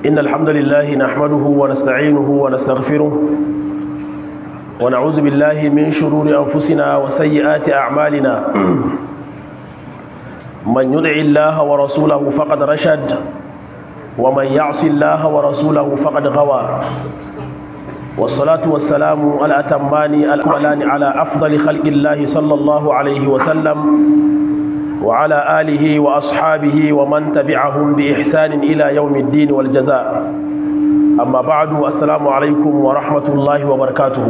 إن الحمد لله نحمده ونستعينه ونستغفره ونعوذ بالله من شرور أنفسنا وسيئات أعمالنا من يدع الله ورسوله فقد رشد ومن يعص الله ورسوله فقد غوى والصلاة والسلام الأتمان الأكملان على أفضل خلق الله صلى الله عليه وسلم وعلى آله وأصحابه ومن تبعهم بإحسان إلى يوم الدين والجزاء أما بعد السلام عليكم ورحمة الله وبركاته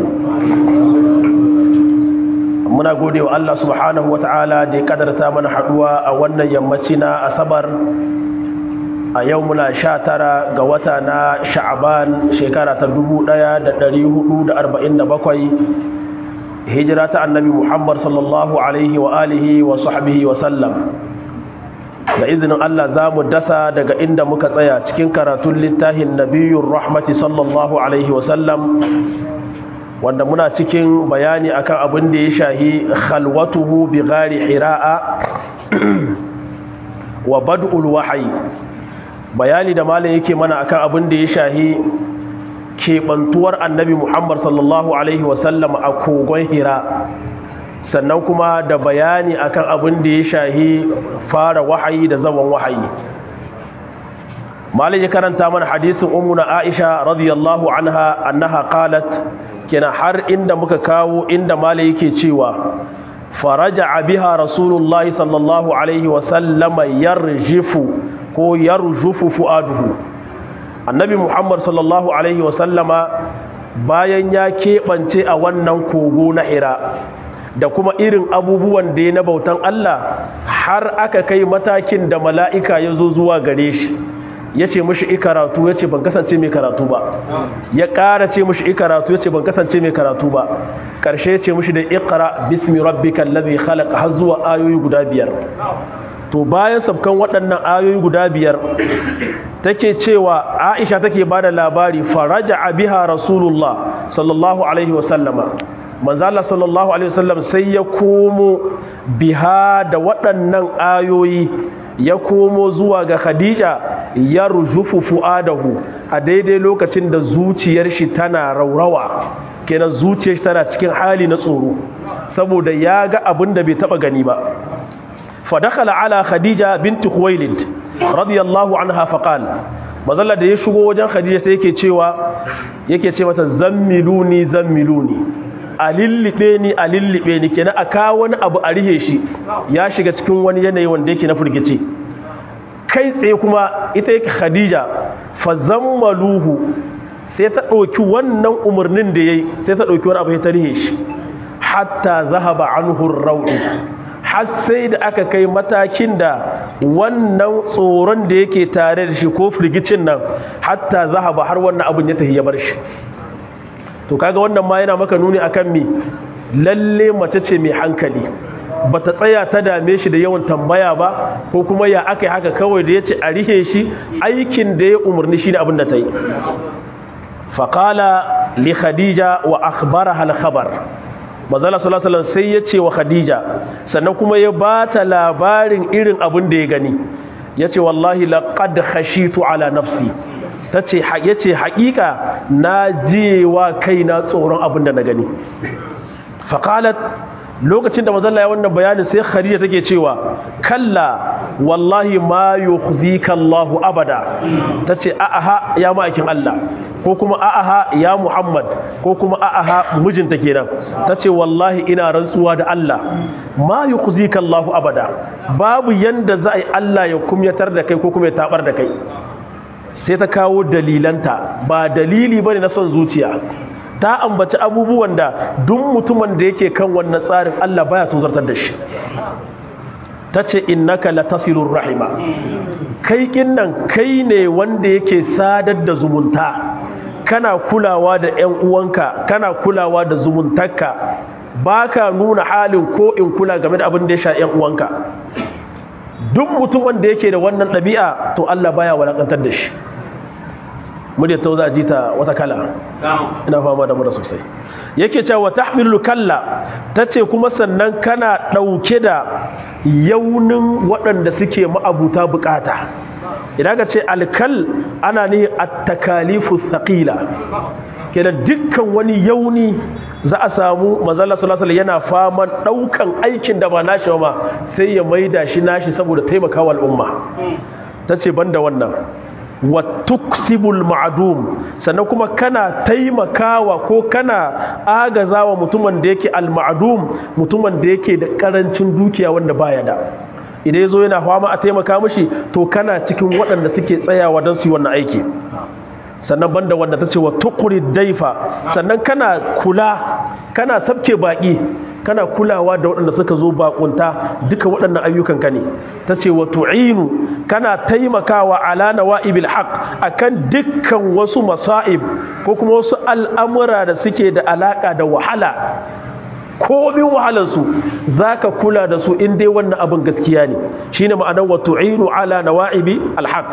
muna gode wa Allah subhanahu wa ta'ala da ya kadarta mana haduwa a wannan yammaci na asabar a yau muna sha tara ga wata na sha'aban shekara ta dubu ɗaya da ɗari hudu da arba'in da bakwai hijira ta annabi muhammad sallallahu alaihi wa alihi wa sahbihi wa sallam da izinin Allah za mu dasa daga inda muka tsaya cikin karatun littafin nabiyun rahmati sallallahu alaihi wa sallam wanda muna cikin bayani akan abin da ya shahi khalwatuhu bi gari hira'a wa bad'ul wahayi bayani da malam yake mana akan abin da ya shahi keɓantuwar annabi muhammad sallallahu alaihi wasallam a kogon hira sannan kuma da bayani akan abin da ya shahi fara wahayi da zaman wahayi malam ya karanta mana hadisin ummuna aisha radiyallahu anha annaha qalat kina har inda muka kawo inda malam yake cewa faraja biha rasulullahi sallallahu alaihi wasallama yarjifu ko yarjufu fu'aduhu annabi muhammad sallallahu alaihi wasallama bayan ya keɓance a wannan kogo na hira da kuma irin abubuwan da ya na bautan Allah har aka kai matakin da mala'ika ya zo zuwa gare shi ya ce mashi ikaratu ya ce ban kasance mai karatu ba ya ƙara ce mashi ikaratu ya ce ban kasance mai karatu ba ƙarshe ya ce mashi da ikara bismi rabbika allazi khalaqa har zuwa ayoyi guda biyar to bayan sabkan waɗannan ayoyi guda biyar take cewa aisha take ba da labari faraja biha rasulullah sallallahu alaihi wasallama manzala sallallahu alaihi wasallam sai ya komo biha da waɗannan ayoyi ya komo zuwa ga khadija ya rujufu fu'adahu a daidai lokacin da zuciyar shi tana raurawa kenan zuciyar shi tana cikin hali na tsoro saboda ya ga abin da bai taba gani ba فدخل على خديجة بنت خويلد رضي الله عنها فقال mazalla da ya shigo wajen khadija sai yake cewa yake ce mata zammiluni zammiluni a lillibe ni a lillibe ni kenan a kawo wani abu a rihe shi ya shiga cikin wani yanayi wanda yake na firgice kai tsaye kuma ita yake khadija fa zammaluhu sai ta ɗauki wannan umarnin da yayi sai ta ɗauki wani abu ya ta rihe shi hatta zahaba anhu rawu har sai da aka kai matakin da wannan tsoron da yake tare da shi ko firgicin nan hatta zahaba har wannan abin ya tafi ya bar shi to kaga wannan ma yana maka nuni akan mi lalle mace ce mai hankali bata tsaya ta dame shi da yawan tambaya ba ko kuma ya aka yi haka kawai da ya ce a rihe shi aikin da ya umarni shi ne abin da ta yi faƙala li khadija wa akhbaraha al-khabar mazala salasalan sai ya ce wa khadija sannan kuma ya ba ta labarin irin abin da ya gani ya ce wallahi laƙad khashitu ala nafsi ya ce haƙiƙa na jiyewa kai na tsoron abin da na gani faƙalat lokacin da mazalla ya wannan bayanin sai khadija take cewa kalla wallahi ma yukhzika Allahu abada tace a'aha ya ma'aikin Allah ko kuma a'aha ya Muhammad ko kuma a'aha mijinta kenan tace wallahi ina rantsuwa da Allah ma yukhzika Allahu abada babu yanda za a yi Allah ya kumyatar da kai ko kuma ya tabar da kai sai ta kawo dalilanta ba dalili bane na son zuciya ta ambaci abubuwan da duk mutumin da yake kan wannan tsarin Allah baya tozartar da shi ta ce innaka latasilur rahima kai kinnan kai ne wanda yake sadar da zumunta kana kulawa da ƴan uwanka kana kulawa da zumuntarka baka nuna halin ko in kula game da abin da ya sha ƴan uwanka duk mutumin da yake da wannan ɗabi'a to Allah baya walakantar da shi muryar ta za ji ta wata kala ina fama da mura sosai yake cewa tahmilu kalla tace kuma sannan kana dauke da yaunin waɗanda suke ma'abuta bukata idan ka ce alkal ana ne at-takalifu thaqila kenan dukkan wani yauni za a samu manzala sallallahu alaihi yana faman daukan aikin da ba nashi ba sai ya maida shi nashi saboda taimakawa al'umma tace banda wannan wa tuksibul ma'dum sannan kuma kana taimakawa ko kana agazawa mutumin da yake al-ma'dum mutumin da yake da karancin dukiya wanda baya da idan yazo yana fama a taimaka mishi to kana cikin waɗanda suke tsayawa don su yi wannan aiki sannan banda wanda tace wa tuqri daifa sannan kana kula kana sabke baki kana kulawa da waɗanda suka zo bakunta duka waɗannan ayyukan ka ne tace wa tu'inu kana taimakawa ala nawa'ibil haqq akan dukkan wasu masa'ib ko kuma wasu al'amura da suke da alaka da wahala komin wahalarsu za ka kula da su in dai wannan abin gaskiya ne shine ma'anar wa tu'inu ala nawa'ibi alhaq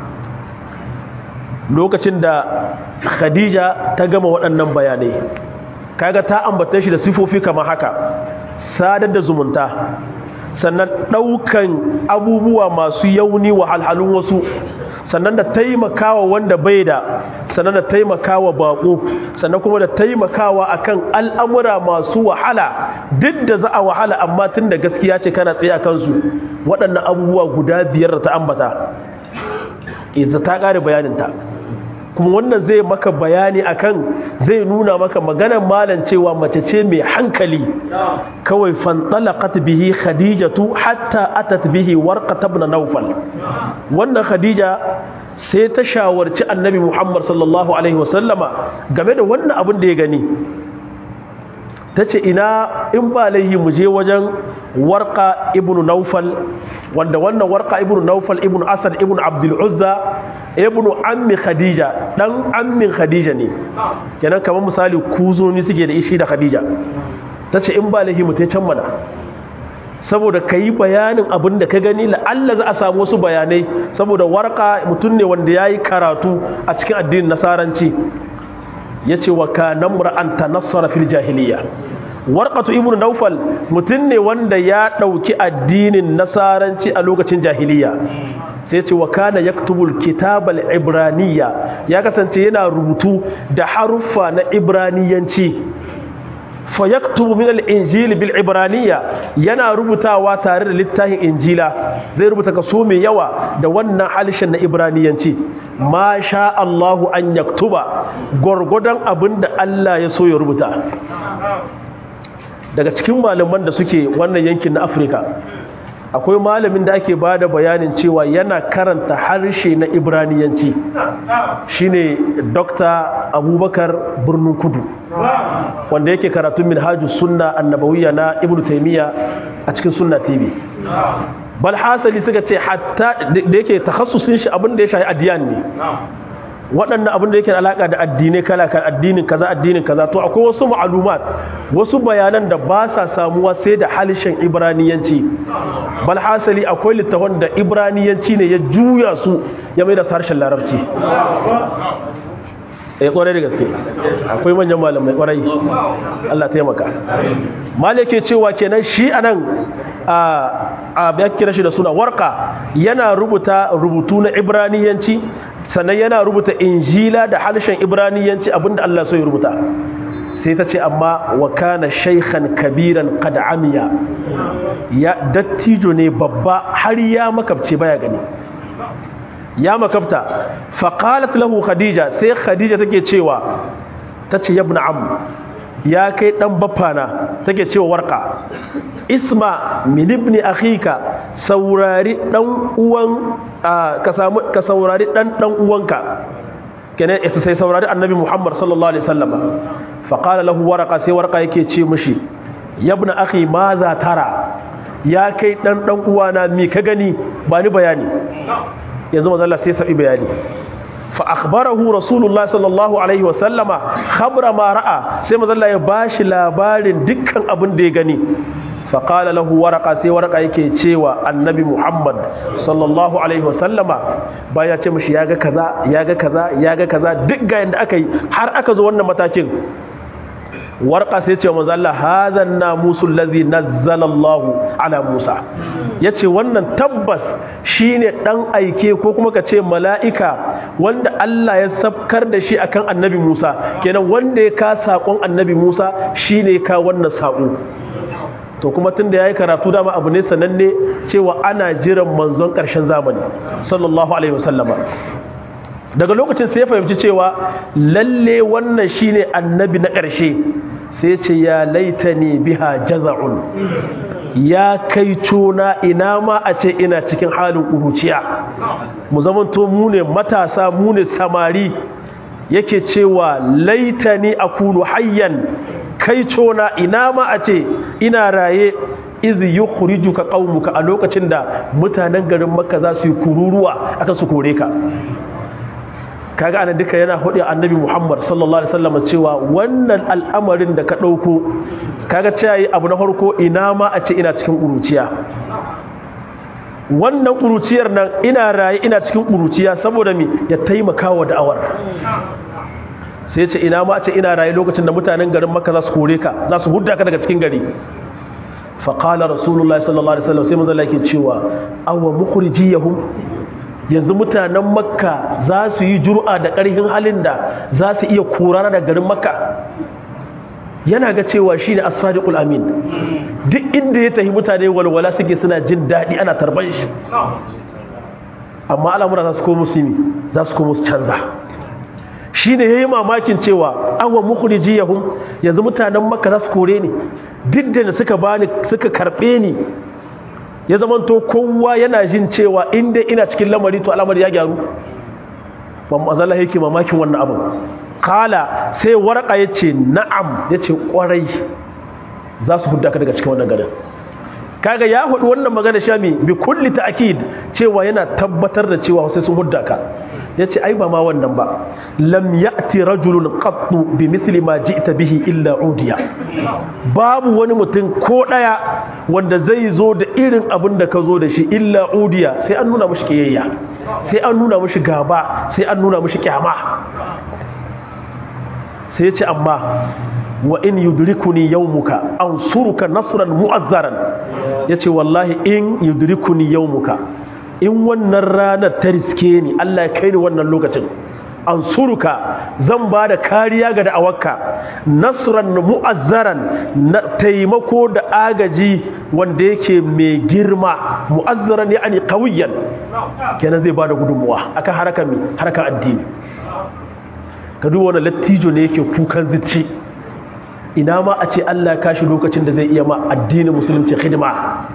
lokacin da khadija ta gama waɗannan bayanai kaga ta ambata shi da sifofi kamar haka sadar da zumunta sannan ɗaukan abubuwa masu yauni wa halhalun wasu sannan da taimakawa wanda bai da sannan da taimakawa bako sannan kuma da taimakawa akan al'amura masu wahala duk da za a wahala amma tun da gaskiya ce kana tsaye a kansu waɗannan abubuwa guda biyar da ta ambata iza ta ƙare bayaninta kuma wannan zai maka bayani akan zai nuna maka maganar malam cewa mace ce mai hankali kawai fantalaqat bihi khadijatu hatta atat bihi warqat ibn nawfal wannan khadija sai ta shawarci annabi muhammad sallallahu alaihi wasallama game da wannan abin da ya gani tace ina in ba laihi mu je wajen warqa ibn nawfal wanda wannan warqa ibn nawfal ibn asad ibn abdul uzza ibnu ammi khadija dan ammin khadija ne kenan kamar misali kuzoni suke da ishi da khadija tace in ba lahi mutai can mana saboda kayi bayanin abin da ka gani la'alla za a samu wasu bayanai saboda warqa mutum ne wanda yayi karatu a cikin addinin nasaranci yace wa kana mur'an tanassara fil jahiliya warqatu ibnu nawfal mutum ne wanda ya dauki addinin nasaranci a lokacin jahiliya sai ce wa kana yaktubul kitabal ibraniya ya kasance yana rubutu da haruffa na ibraniyanci fa yaktubu min al-injil bil ibraniya yana rubutawa tare da littafin injila zai rubuta kaso mai yawa da wannan halishin na ibraniyanci ma sha Allahu an yaktuba gurgudan abinda Allah ya so ya rubuta daga cikin malaman da suke wannan yankin na Afirka akwai malamin da ake ba da bayanin cewa yana karanta harshe na ibraniyanci shine dr abubakar birnin kudu wanda yake karatun minhajus sunna annabawiyya na ibnu taymiya a cikin sunna tv bal hasali suka ce hatta da yake takhassusin shi abin da ya shahi adiyan ne waɗannan abin da yake da alaƙa da addinai kala kan addinin kaza addinin kaza to akwai wasu ma'alumat wasu bayanan da ba sa samuwa sai da halishin ibraniyanci bal hasali akwai littafan da ibraniyanci ne ya juya su ya mai da harshen larabci eh kwarai da gaske akwai manyan malamai kwarai Allah taimaka malike cewa kenan shi anan a a ya kira shi da suna warka yana rubuta rubutu na ibraniyanci sannan yana rubuta injila da harshen ibraniyanci abinda Allah so ya rubuta sai ta ce amma wa kana shaykhan kabiran qad amiya ya dattijo ne babba har ya makabce baya gani ya makabta faqalat lahu khadija sai khadija take cewa tace ibn am ya kai dan baffana take cewa warqa isma min ibni akhika saurari dan uwan ka samu ka saurari dan dan uwanka kenan ita sai saurari annabi Muhammad sallallahu alaihi wasallam fa qala lahu warqa sai warqa yake ce mishi yabna akhi ma za tara ya kai dan dan uwana mi ka gani ba ni bayani yanzu manzo Allah sai sabi bayani fa akhbarahu rasulullah sallallahu alaihi wasallama khabra ma ra'a sai manzo Allah ya bashi labarin dukkan abin da ya gani faƙala lahu waraka sai waraka yake cewa annabi muhammad sallallahu alaihi wasallama baya ce mashi ya ga kaza ya ga kaza ya ga kaza duk ga yadda aka yi har aka zo wannan matakin warqa sai ce manzo Allah hadha an-namusul ladhi nazzala Allah ala Musa yace wannan tabbas shine dan aike ko kuma ka ce mala'ika wanda Allah ya sabkar da shi akan annabi Musa kenan wanda ya ka sakon annabi Musa shine ka wannan sako to kuma tunda yayi karatu dama abu ne sananne cewa ana jiran manzon karshen zamani sallallahu alaihi wasallama daga lokacin sai ya fahimci cewa lalle wannan shine annabi na ƙarshe sai ce ya laitani biha jaza'un ya kai cona ina ma a ce ina cikin halin ƙuruciya mu zamanto mu ne matasa mu ne samari yake cewa laitani akunu hayyan kai cona ina ma a ce ina raye iz yukhrijuka qaumuka a lokacin da mutanen garin makka za su yi kururuwa aka su kore ka kaga ana duka yana hudu annabi Muhammad sallallahu alaihi wasallam cewa wannan al'amarin da ka dauko kaga cewa yi abu na farko ina ma a ce ina cikin kuruciya wannan kuruciyar nan ina raye ina cikin kuruciya saboda mi ya taimaka wa da'awar sai ce ina ma a ce ina raye lokacin da mutanen garin Makka za su kore ka za su hudda ka daga cikin gari faqala rasulullahi sallallahu alaihi wasallam sai manzo Allah yake cewa awa mukhrijiyahum yanzu mutanen makka za su yi jur'a da ƙarfin halin da za su iya korana da garin makka yana ga cewa shi ne as-sadiqul amin duk inda ya tafi mutane walwala suke suna jin daɗi ana tarban shi amma al'amura za su komo su za su komo su canza shi ne ya yi mamakin cewa awa mukhrijiyahum yanzu mutanen makka za su kore ni duk da suka bani suka karɓe ni ya zamanto kowa yana jin cewa inda ina cikin lamari to al'amari ya gyaru ba mazala yake mamakin wannan abin kala sai waraka ya ce na'am ya ce kwarai za su hudda ka daga cikin wannan garin kaga ya hudu wannan magana shami bi kulli ta'kid cewa yana tabbatar da cewa sai sun hudda ka yace ai ba ma wannan ba lam ya'ti rajulun qattu bi mithli ma ji'ta bihi illa udiya babu wani mutum ko daya wanda zai zo da irin abin da ka zo da shi illa udiya sai an nuna mishi kiyayya sai an nuna mishi gaba sai an nuna mishi kyama sai yace amma wa in yudrikuni yawmuka ansuruka nasran mu'azzaran yace wallahi in yudrikuni yawmuka in wannan ranar ta riske ni Allah ya kai ni wannan lokacin ansuruka zan ba da kariya ga da'awarka nasran mu'azzaran na taimako da agaji wanda yake mai girma mu'azzaran yani qawiyan kenan zai ba da gudunmuwa akan harakan mi harakan addini ka duba wannan lattijo ne yake kukan zicci ina ma a ce Allah ya kashi lokacin da zai iya ma addinin musulunci hidima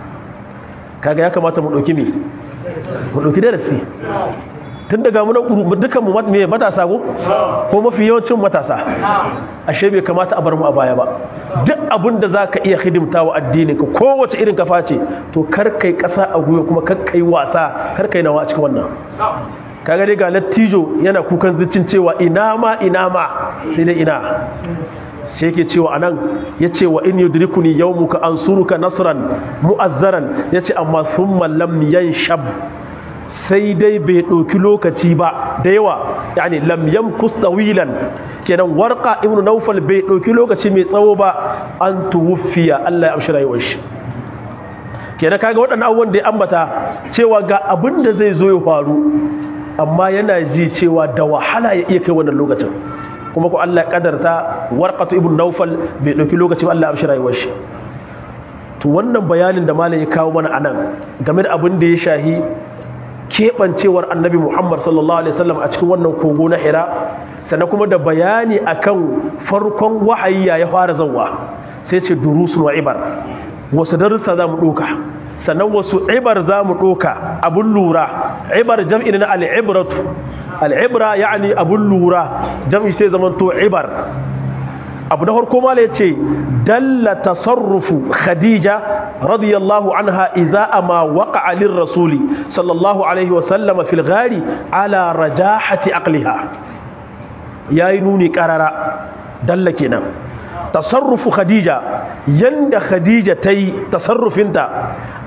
kaga ya kamata mu dauki me mu dauki darasi tun daga mu dukan mu me matasa ko ko mafi yawancin matasa ashe bai kamata a bar mu a baya ba duk abin da zaka iya hidimta wa addinin ka kowace irin kafa ce to kar kai kasa a guyo kuma kar kai wasa kar kai nawa a cikin wannan kaga dai ga lattijo yana kukan zuccin cewa ina ma ina ma sai dai ina sai yake cewa anan yace wa in yudrikuni yawmuka ansuruka nasran mu'azzaran yace amma thumma lam yanshab sai dai bai ɗauki lokaci ba da yawa yani lam yamkus tawilan kenan warqa ibnu nawfal bai ɗauki lokaci mai tsawo ba an tuwfiya Allah ya amshi rayuwar shi kenan kaga waɗannan abubuwan da ya ambata cewa ga abin da zai zo ya faru amma yana ji cewa da wahala ya iya kai wannan lokacin kuma ko Allah ya kadarta warqatu ibn nawfal bai dauki lokacin Allah ya amshi rayuwar shi to wannan bayanin da malam ya kawo mana anan game da abin da ya shahi kebancewar annabi Muhammad sallallahu alaihi wasallam a cikin wannan kogo na Hira sannan kuma da bayani akan farkon wahayi ya fara zawwa sai ce durusun wa ibar wasu darussa za mu ɗoka sannan wasu ibar za mu ɗoka abun lura ibar jam'i na al'ibratu al'ibra ya'ani abun lura jam'i sai zamanto ibar abu na harko mala ya ce dalla tasarrufu khadija radiyallahu anha iza ama waka alin rasuli sallallahu alaihi wasallama fil gari ala rajahati aqliha ya yi nuni karara dalla kenan tasarrufu khadija yanda khadija ta yi tasarrufinta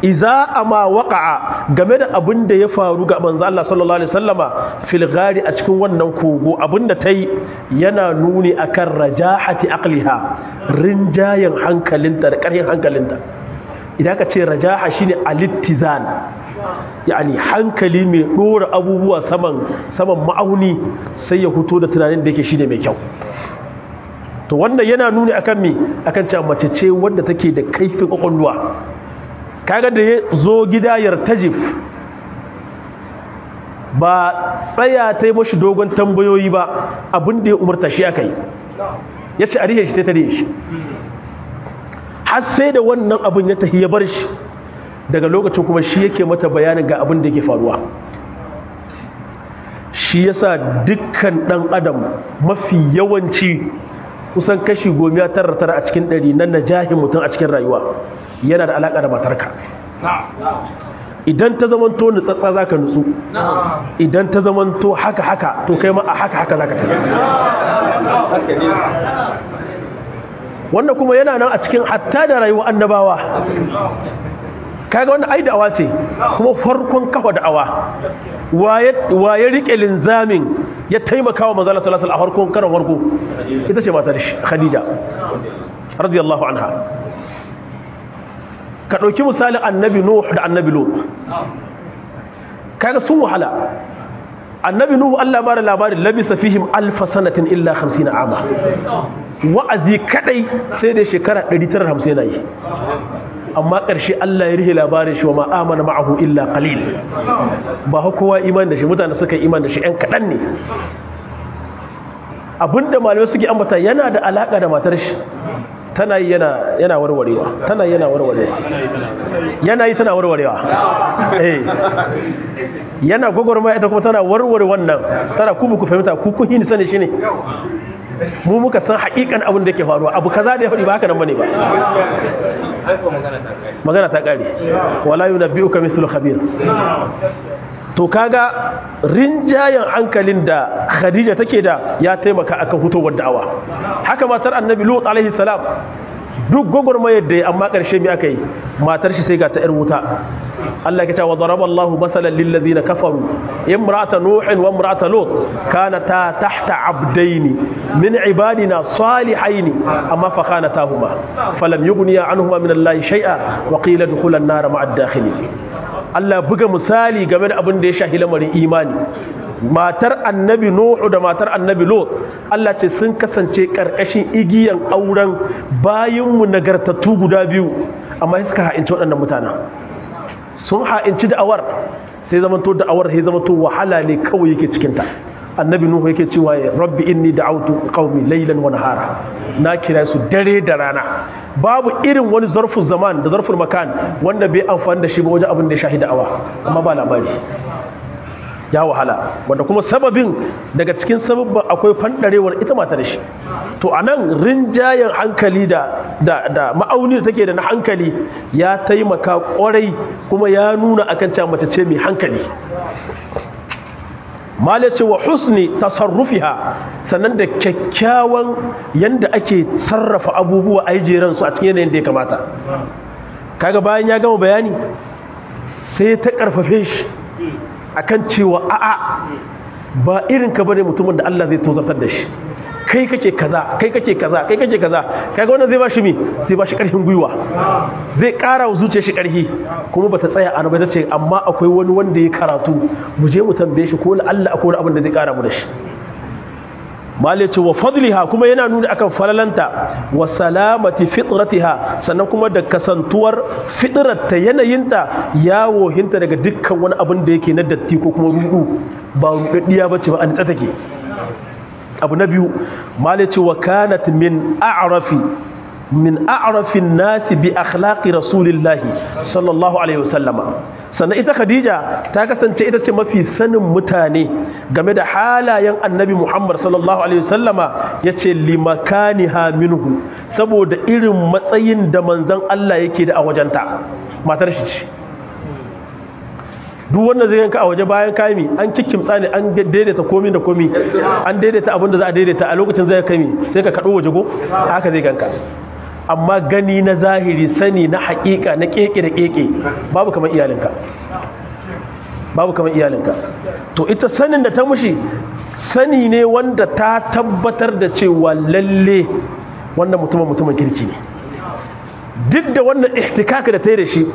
iza ama waqa'a game da abin da ya faru ga manzo Allah sallallahu alaihi wasallama fil ghari a cikin wannan kogo abin da tai yana nuni akan rajahati aqliha rinjayen hankalinta da ƙarfin hankalinta idan ka ce rajaha shine alittizan yani hankali mai dora abubuwa saman saman ma'auni sai ya fito da tunanin da yake shine mai kyau to wannan yana nuni akan me akan cewa mace ce wanda take da kaifin kwakwalwa kaga da ya zo gida yartajif ba tsaya ta yi mashi dogon tambayoyi ba abin da ya umarta shi aka yi ya ce a rihe shi ta rihe shi har sai da wannan abin ya tafi ya bar shi daga lokacin kuma shi yake mata bayanin ga abin da yake faruwa shi yasa dukkan dan adam mafi yawanci kusan kashi gomiya tara tara a cikin ɗari na najahin mutum a cikin rayuwa yana da alaƙa da matarka idan ta zamanto nutsatsa za ka nutsu idan ta zamanto haka haka to kai ma a haka haka za ka tafi wannan kuma yana nan a cikin hatta da rayuwa annabawa kaga wannan ai da'awa ce kuma farkon kafa da'awa waye rike linzamin ya taimaka wa manzala sallallahu alaihi a farkon karan farko ita ce matar shi khadija radiyallahu anha ka dauki misalin annabi nuh da annabi lut kaga sun wahala annabi nuh Allah ba da labarin labisa fihim alf sanatin illa 50 ama wa'azi kadai sai da shekara 950 yana yi amma ƙarshe Allah ya rihe labarin shi wa ma'amana ma'ahu illa qalil ba kowa iman da shi mutane suka iman da shi ɗan kaɗan ne abinda malamai suke ambata yana da alaƙa da matar shi tana yi yana warwarewa tana yana warwarewa yana yi tana warwarewa eh yana gwagwarmaya ita kuma tana warware wannan tana kuma ku fahimta ku kun yi sani shi ne mu muka san haƙiƙan abin da yake faruwa abu kaza da ya faɗi ba haka nan bane ba magana ta ƙare wala yunabbi'uka mithlu khabir to kaga rinjayen hankalin da Khadija take da ya taimaka akan hutowar da'awa haka matar Annabi Lut alaihi salam duk gogormayar da amma ƙarshe mi aka yi matar shi sai ga ta ƴar wuta Allah ya ce wa daraba Allahu masalan lil ladina kafaru imra'ata nuhin wa imra'ata lut kanata tahta abdaini min ibadina salihaini amma fa khanatahuma falam yughniya anhuma min Allah shay'a wa qila dukhula an-nar ma'a ad-dakhilin Allah buga misali game da abin da ya shahi lamarin imani matar annabi nuhu da matar annabi lot Allah ce sun kasance karkashin igiyan auren bayinmu nagartattu guda biyu amma suka ha'inci waɗannan mutanen sun ha'inci da'awar sai zamanto da'awar sai zamanto wahala ne kawai yake cikinta annabi nuhu yake cewa ya rabbi inni da'awtu qaumi laylan wa nahara na kira su dare da rana babu irin wani zarfu zaman da zarful makan wanda bai amfani da shi ba wajen abin da ya shahi da'awa amma ba labari ya wahala wanda kuma sababin daga cikin sababin akwai fandarewar ita mata da shi to anan rinjayen hankali da da da ma'auni da take da na hankali ya taimaka kwarai kuma ya nuna akan cewa mace ce mai hankali malace wa husni tasarrufiha sannan da kyakkyawan yanda ake sarrafa abubuwa a jeran su a cikin yanayin da ya kamata kaga bayan ya gama bayani sai ta karfafe shi akan cewa a'a ba irin ka bane mutumin da Allah zai tozartar da shi kai kake kaza kai kake kaza kai kake kaza kaga wannan zai bashi mi zai bashi karfin gwiwa zai ƙara wa zuciyar shi karfi kuma bata tsaya a ba ce amma akwai wani wanda ya karatu mu je mu tambaye shi ko la Allah akwai abin da zai ƙara mu da shi malai ce wa fadliha kuma yana nuni akan falalanta wa salamati fitratiha sannan kuma da kasantuwar fitrarta yanayinta ya wohinta daga dukkan wani abin da yake na datti ko kuma rudu ba rudaddiya bace ba an take abu na biyu malai ce wa kanat min a'rafi min a'rafin nasi bi akhlaqi rasulillahi sallallahu alaihi wasallama sannan ita khadija ta kasance ita ce mafi sanin mutane game da halayen annabi muhammad sallallahu alaihi wasallama yace limakaniha minhu saboda irin matsayin da manzon Allah yake da a wajenta matar shi ce duk wanda zai yanka a waje bayan kami an kikkimtsa ne an daidaita komi da komi an daidaita abin da za a daidaita a lokacin zai kami sai ka kaɗo waje go haka zai ganka amma gani na zahiri sani na haƙiƙa na keke da keke babu kamar iyalinka babu kamar iyalinka to ita sanin da ta mushi sani ne wanda ta tabbatar da cewa lalle wannan mutumin mutumin kirki ne duk da wannan ihtikaka da ta yi da shi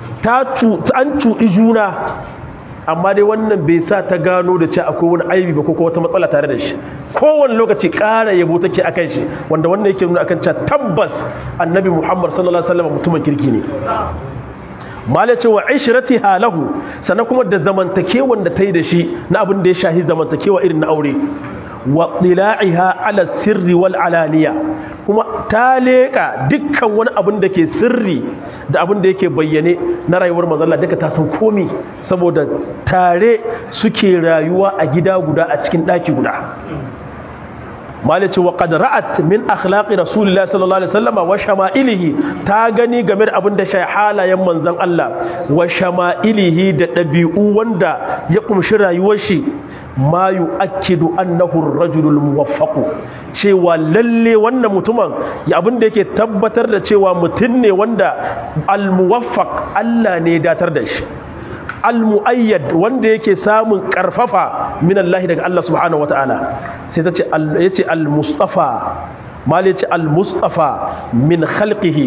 an cuɗi juna amma dai wannan bai sa ta gano da ce akwai wani aibi ba ko wata matsala tare da shi kowane lokaci ƙara yabo take akan shi wanda wannan yake nuna akan cewa tabbas annabi muhammad sallallahu alaihi wasallam mutumin kirki ne mala ce wa ishratiha lahu sannan kuma da zamantakewan da ta yi da shi na abin da ya shahi zamantakewa irin na aure wa tila'iha ala sirri wal alaniya kuma ta leƙa dukkan wani abin da ke sirri da abin da yake bayyane na rayuwar mazalla duka ta san komi saboda tare suke rayuwa a gida guda a cikin ɗaki guda malice wa qad ra'at min akhlaqi rasulillahi sallallahu alaihi wasallam wa shama'ilihi ta gani game da abin da shi halayen manzon Allah wa shama'ilihi da dabi'u wanda ya kumshi rayuwar shi ma yu'akkidu annahu ar-rajulul muwaffaq cewa lalle wannan mutumin ya abin da yake tabbatar da cewa mutum ne wanda al-muwaffaq Allah ne ya datar da shi al-mu'ayyad wanda yake samun karfafa min Allah daga Allah subhanahu wataala sai ta ce yace al-mustafa mal yace al-mustafa min khalqihi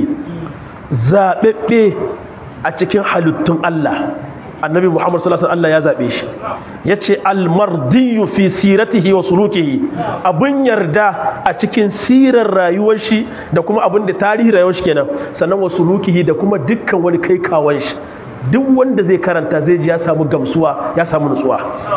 zabebbe a cikin halittun Allah annabi Muhammad sallallahu alaihi wasallam Allah ya zabe shi yace al-mardiyu fi siratihi wa sulukihi abun yarda a cikin sirar rayuwar shi da kuma abun da tarihi rayuwar shi kenan sannan wa sulukihi da kuma dukkan wani kai kawan shi duk wanda zai karanta zai ji ya samu gamsuwa ya samu nutsuwa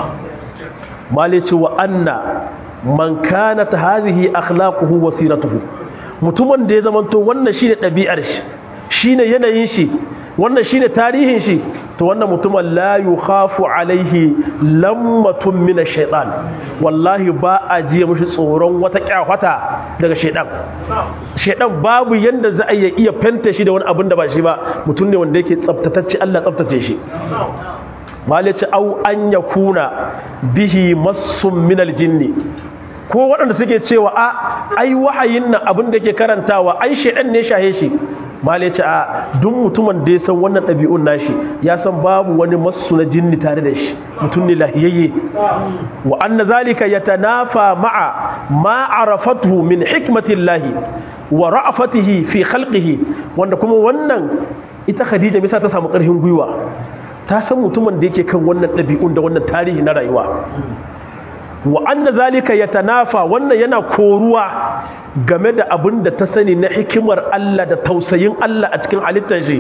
male ce wa anna man kanat hadhihi akhlaquhu wa siratuhu mutumin da ya zamanto wannan shine ɗabi'ar shi shine yanayin shi wannan shine tarihin shi to wannan mutumin la yukhafu alaihi lammatun min ash-shaytan wallahi ba a ji mishi tsoron wata kyafata daga shaydan shaydan babu yanda za a iya fente shi da wani abin da ba shi ba mutum ne wanda yake tsaftatacce Allah tsaftace shi malice au an yakuna bihi massun min al-jinni ko waɗanda suke cewa a ai wahayin nan abin da ke karantawa ai shaydan ne shahe shi malai ce a duk mutumin da ya san wannan ɗabi'un nashi ya san babu wani masu na jinni tare da shi mutum ne lahiyayye wa anna zalika yatanafa ma'a ma arafatuhu min hikmatillahi wa ra'afatihi fi khalqihi wanda kuma wannan ita Khadija bisa ta samu ƙarfin gwiwa ta san mutumin da yake kan wannan ɗabi'un da wannan tarihi na rayuwa wa anna zalika yatanafa wannan yana koruwa game da abin da ta sani na hikimar Allah da tausayin Allah a cikin halittar shi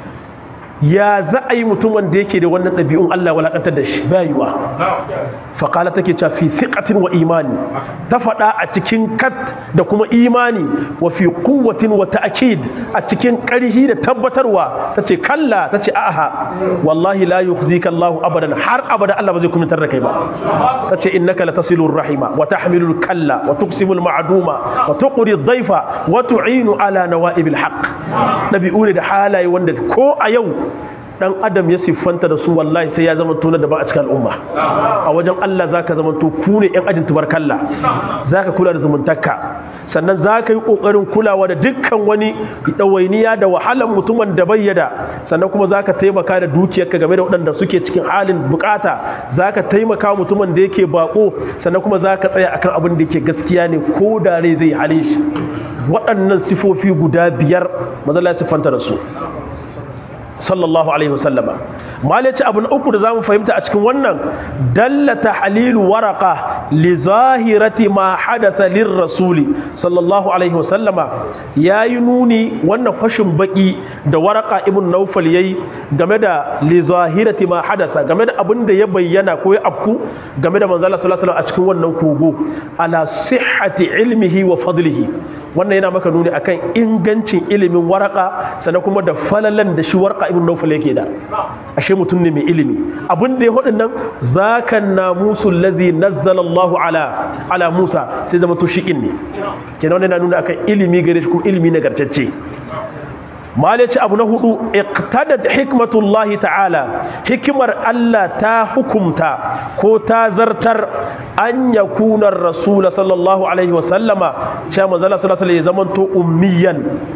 ya za a yi mutumin da yake da wannan ɗabi'un Allah walakantar da shi bayuwa faƙala take cewa fi siƙatin wa imani ta faɗa a cikin kat da kuma imani wa fi kuwatin wa ta'akid a cikin ƙarhi da tabbatarwa ta ce kalla ta ce aha wallahi la yukhzika Allahu abadan har abada Allah ba zai kumitar da kai ba ta ce innaka la tasilur rahima wa tahmilul kalla wa tuqsimul ma'duma wa tuqri dhaifa wa tu'inu ala nawa'ibil haqq ɗabi'u ne da halaye wanda ko a yau dan adam ya siffanta da su wallahi sai ya zama tona da ba a cikin al'umma a wajen Allah zaka zama to ku ne yan ajin tubarkalla zaka kula da zumuntarka sannan zaka yi kokarin kulawa da dukkan wani dawainiya da wahalan mutumin da bayyada sannan kuma zaka taimaka da dukiyarka game da waɗanda suke cikin halin bukata zaka taimaka mutumin da yake bako sannan kuma zaka tsaya akan abin da yake gaskiya ne ko da rai zai hale shi waɗannan sifofi guda biyar mazalla ya siffanta da su sallallahu alaihi wasallama malaci abu na uku da zamu fahimta a cikin wannan dallata halilu waraka li zahirati ma hadatha lir rasuli sallallahu alaihi wasallama yayi nuni wannan fashin baki da waraka ibn naufal yayi game da li zahirati ma hadasa game da abin da ya bayyana ko ya afku game da manzo Allah sallallahu alaihi wasallam a cikin wannan kogo ala sihhati ilmihi wa fadlihi wannan yana maka nuni akan ingancin ilimin waraka sannan kuma da falalan da shi waraka ibn nawfal yake da ashe mutum ne mai ilimi abin da ya hudin nan zaka namusul ladhi nazzala Allahu ala ala Musa sai zama to shikin ne kenan wannan yana nuna akan ilimi gare shi kuma ilimi nagartacce malaci abu na hudu iqtadat hikmatullahi ta'ala hikimar Allah ta hukumta ko ta zartar an yakuna rasul sallallahu alaihi wasallama cewa manzo sallallahu alaihi wasallam ya zamanto ummiyan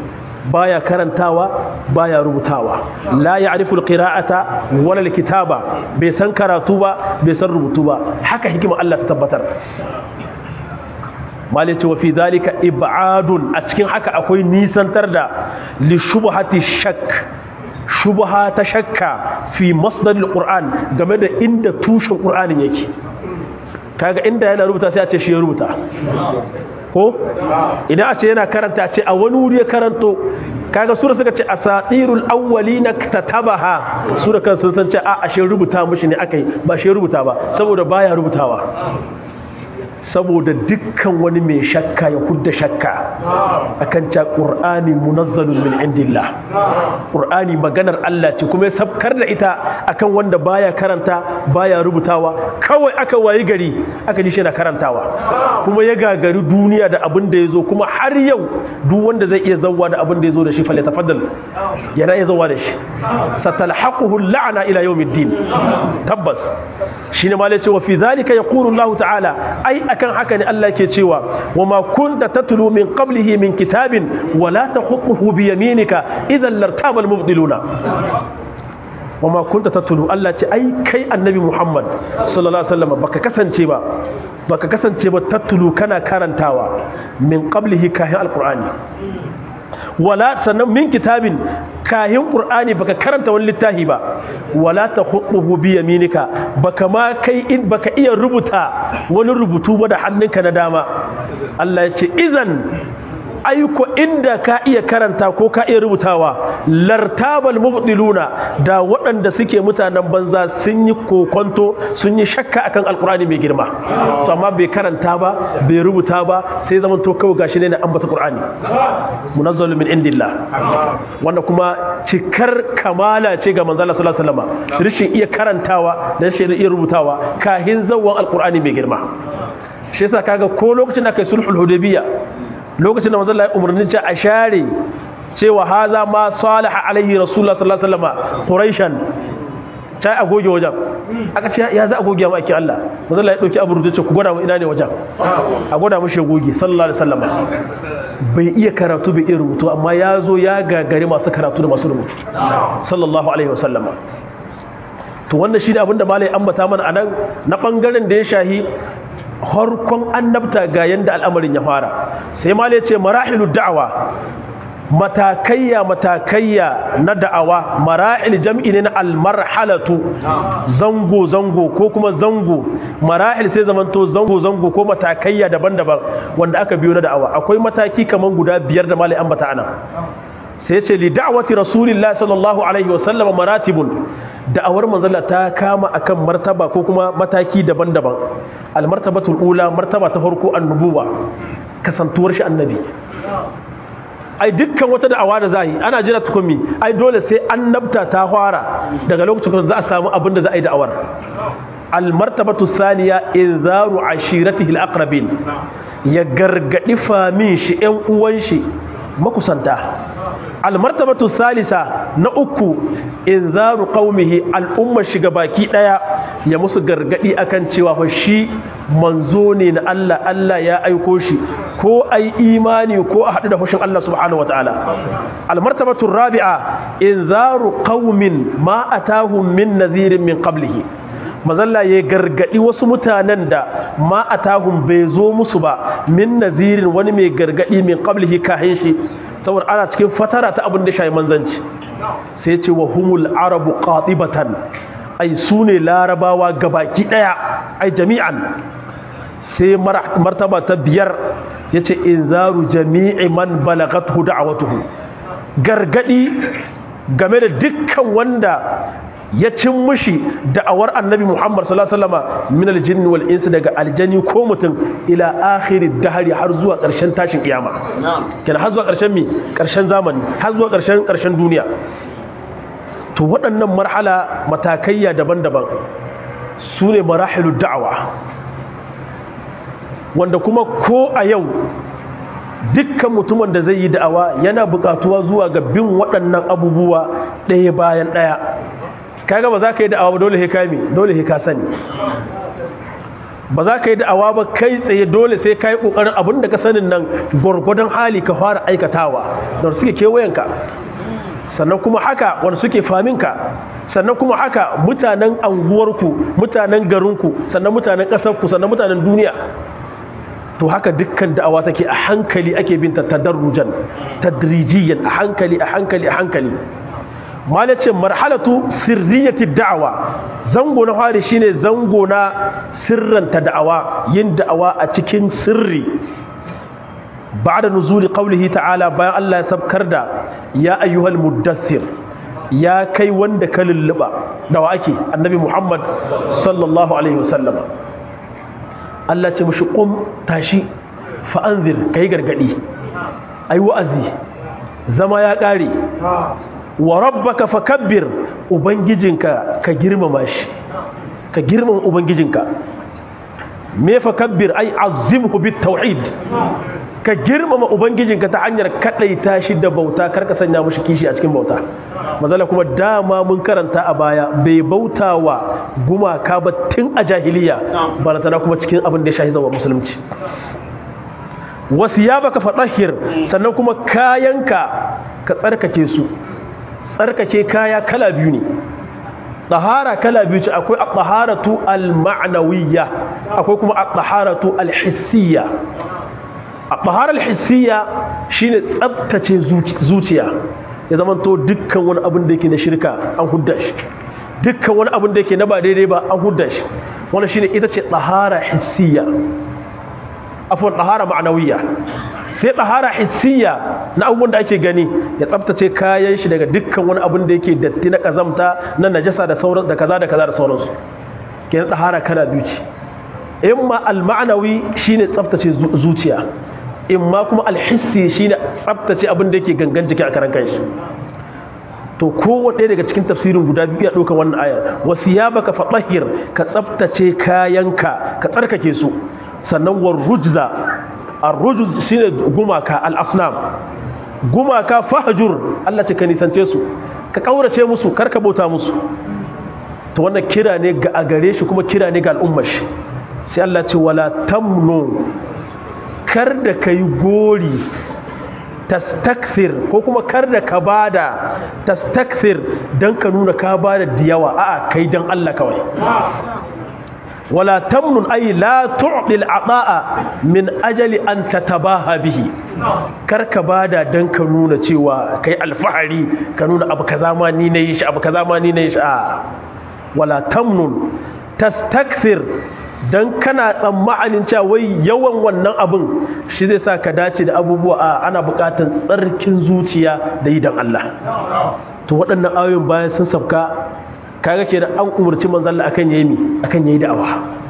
baya karantawa baya rubutawa la ya'rifu alqira'ata wala alkitaba bai san karatu ba bai san rubutu ba haka hikima Allah ta tabbatar malice wa fi zalika ib'adun a cikin haka akwai nisantar da li shubhati shakk shubha ta shakka fi masdaril qur'an game da inda tushen qur'anin yake kaga inda yana rubuta sai a ce shi ya rubuta ko idan a ce yana karanta a ce a wani wuri ya karanto kaga sura suka ce asatirul awwalina katabaha sura kan sun san ce a ashe rubuta mishi ne akai ba shi rubuta ba saboda baya rubutawa saboda dukkan wani mai shakka ya hudda shakka akan ca qur'ani munazzalun min indillah qur'ani maganar Allah ce kuma ya sabkar da ita akan wanda baya karanta baya rubutawa kawai aka wayi gari aka ji shi na karantawa kuma ya gagari duniya da abin da yazo kuma har yau duk wanda zai iya zawwa da abin da yazo da shi falle tafaddal yana iya zawwa da shi satalhaquhu la'na ila yawmiddin tabbas shine ma ce wa fi zalika yaqulu Allah ta'ala ai akan haka ne Allah ke cewa wa ma kunta tatlu min qablihi min kitabin wa la takhutuhu bi yaminika idan lartaba al-mubdiluna wa ma kunta tatlu Allah ce ai kai annabi Muhammad sallallahu alaihi wasallam baka kasance ba baka kasance ba tatlu kana karantawa min qablihi kahin alqur'ani wala sannan min kitabin kahin qur'ani baka karanta wani littafi ba wala takhutuhu bi yaminika baka ma kai in baka iya rubuta wani rubutu ba da hannunka na dama Allah ya ce idan aiko inda ka iya karanta ko ka iya rubutawa lartabal mubdiluna da waɗanda suke mutanen banza sun yi kokonto sun yi shakka akan alkur'ani mai girma to amma bai karanta ba bai rubuta ba sai zaman to kawai gashi ne na ambata qur'ani munazzalu min indillah wanda kuma cikar kamala ce ga manzo Allah sallallahu alaihi wasallam rishin iya karantawa da rishin iya rubutawa kahin zawwan alkur'ani mai girma shi yasa kaga ko lokacin da kai sulhul hudaybiyya lokacin da manzon Allah ya umarni ce a share cewa haza ma salaha alaihi rasulullah sallallahu alaihi wasallam quraishan ta a goge wajen aka ce ya za a goge ma ake Allah manzon Allah ya dauki abu rubuce ku gwada mu ina ne wajen a gwada mu goge sallallahu alaihi wasallam bai iya karatu bai iya rubutu amma ya zo ya gagari masu karatu da masu rubutu sallallahu alaihi wasallam to wannan shi ne abin da malai ambata mana anan na bangaren da ya shahi harkon annabta ga yanda al'amarin ya fara sai ma ce marahilu da'awa matakayya matakayya na da'awa marahil jam'i ne na almarhalatu zango zango ko kuma zango marahil sai zamanto zango zango ko matakayya daban-daban wanda aka biyo na da'awa akwai mataki kaman guda biyar da malai ambata ana sai ce li da'wati rasulillah sallallahu alaihi wa sallama maratibun da'awar manzala ta kama akan martaba ko kuma mataki daban-daban almartabatul ula martaba ta farko annubuwa kasantuwar shi annabi ai dukkan wata da'awa da zai ana jira tukumi ai dole sai annabta ta fara daga lokacin da za a samu abin da za a yi da'awar almartabatu saniya inzaru ashiratihi alaqrabin ya gargadi famin shi ƴan uwan shi makusanta almartabatu salisa na uku inzaru qaumihi al'umma shiga baki daya ya musu gargadi akan cewa fa shi manzo ne na Allah Allah ya aiko shi ko ai imani ko a hadu da fushin Allah subhanahu wataala almartabatu rabi'a inzaru qaumin ma atahum min nadhirin min qablihi mazalla ya gargadi wasu mutanen da ma atahum bai zo musu ba min nazirin wani mai gargadi min qablihi kahin shi saboda ana cikin fatara ta abin da shayi manzanci sai ce wa humul arabu qatibatan ai su ne larabawa gabaki daya ai jami'an sai martaba ta biyar yace inzaru jami'i man balagathu da'watuhu gargadi game da dukkan wanda ya cin mushi da'awar annabi Muhammad sallallahu alaihi wasallam min aljinn wal ins daga aljani ko mutum ila akhiri dahari har zuwa ƙarshen tashin kiyama kenan har zuwa ƙarshen mi ƙarshen zamani har zuwa ƙarshen ƙarshen duniya to waɗannan marhala matakaiya daban-daban su ne marahilu da'awa wanda kuma ko a yau dukkan mutumin da zai yi da'awa yana buƙatuwa zuwa ga bin waɗannan abubuwa ɗaya bayan ɗaya kaga ba za ka yi da'awa ba dole he kami dole he ka sani ba za ka yi da'awa ba kai tsaye dole sai ka yi ƙoƙarin abin da ka sanin nan gwargwadon hali ka fara aikatawa da suke kewayenka sannan kuma haka wanda suke faminka sannan kuma haka mutanen anguwarku mutanen garinku sannan mutanen ƙasarku sannan mutanen duniya to haka dukkan da'awa take a hankali ake binta tadarrujan tadrijiyan a hankali a hankali a hankali malace marhalatu sirriyati da'awa zango na fari shine zango na sirranta da'awa yin da'awa a cikin sirri ba'da nuzuli qawlihi ta'ala bayan Allah ya sabkar da ya ayyuhal muddathir ya kai wanda ka lulluba da wa ake annabi Muhammad sallallahu alaihi wasallama Allah ce mushi qum tashi fa anzir kai gargadi ai wa'azi zama ya kare wa rabbaka fakabbir ubangijinka ka girmama shi ka girmama ubangijinka me fakabbir ai azimhu bit tauhid ka girmama ubangijinka ta hanyar kadaita shi da bauta karka sanya mushi kishi a cikin bauta mazala kuma dama mun karanta a baya bai bautawa gumaka ba tun a jahiliya balatana kuma cikin abin da ya shahi zawa musulunci wasu ya baka fatahir sannan kuma kayanka ka tsarkake su tsarkake kaya kala biyu ne ɗahara kala biyu ce akwai a ɗaharatu al-ma'anawiyya akwai kuma a ɗaharatu al-hissiyya a ɗaharar hissiyya shine tsabtace zuciya ya zama to dukkan wani abin da yake na shirka an hudda shi dukkan wani abin da yake na ba daidai ba an hudda shi wani shine ita ce ɗahara hissiyya afon ɗahara ma'anawiyya sai ɗahara hissiya na abubuwan da ake gani ya tsabtace kayan shi daga dukkan wani abin da yake datti na ƙazamta na najasa da sauran da kaza da kaza da sauransu ke na ɗahara kana biyu ce in ma al-ma'anawi shine tsabtace zuciya in ma kuma al-hissi shine tsabtace abin da yake gangan jiki a karan kanshi to kowanne daga cikin tafsirin guda biyu ya ɗauka wannan ayar wasu ya baka faɗahir ka tsabtace kayanka ka tsarkake su sannan war rujza ar-rujz shine gumaka al-asnam gumaka fahjur Allah ce ka nisance su ka kaurace musu karka bauta musu to wannan kira ne ga a gare shi kuma kira ne ga al'ummar shi sai Allah ce wala tamnu kar da kai gori tastakthir ko kuma kar da ka bada tastakthir dan ka nuna ka bada diyawa a'a kai dan Allah kawai ولا تمنن أي لا تعطي العطاء من أجل أن تتباهى به karka bada dan ka nuna cewa kai alfahari ka nuna abu kaza ma ni nayi shi abu kaza ma ni nayi shi a wala tamnun tastakthir dan kana tsammanin cewa wai yawan wannan abin shi zai sa ka dace da abubuwa a ana buƙatar tsarkin zuciya da yi dan Allah to waɗannan ayoyin bayan sun sabka kaga ke da an umarci manzalla akan yayi mi akan yayi da'awa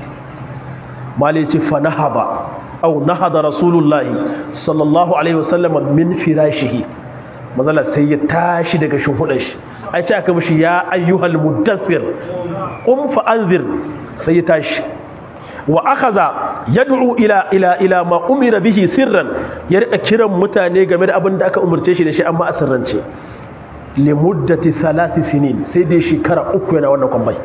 mali ce fa nahaba aw nahada rasulullahi sallallahu alaihi wasallam min firashihi manzalla sai ya tashi daga shuhudan shi ai ce aka mishi ya ayyuhal mudaththir qum fa anzir sai ya tashi wa akhadha yad'u ila ila ila ma umira bihi sirran ya rika kiran mutane game da abin da aka umarce shi da shi amma a sirrance limuddati salasi sinin sai dai shekara uku yana wannan kwambai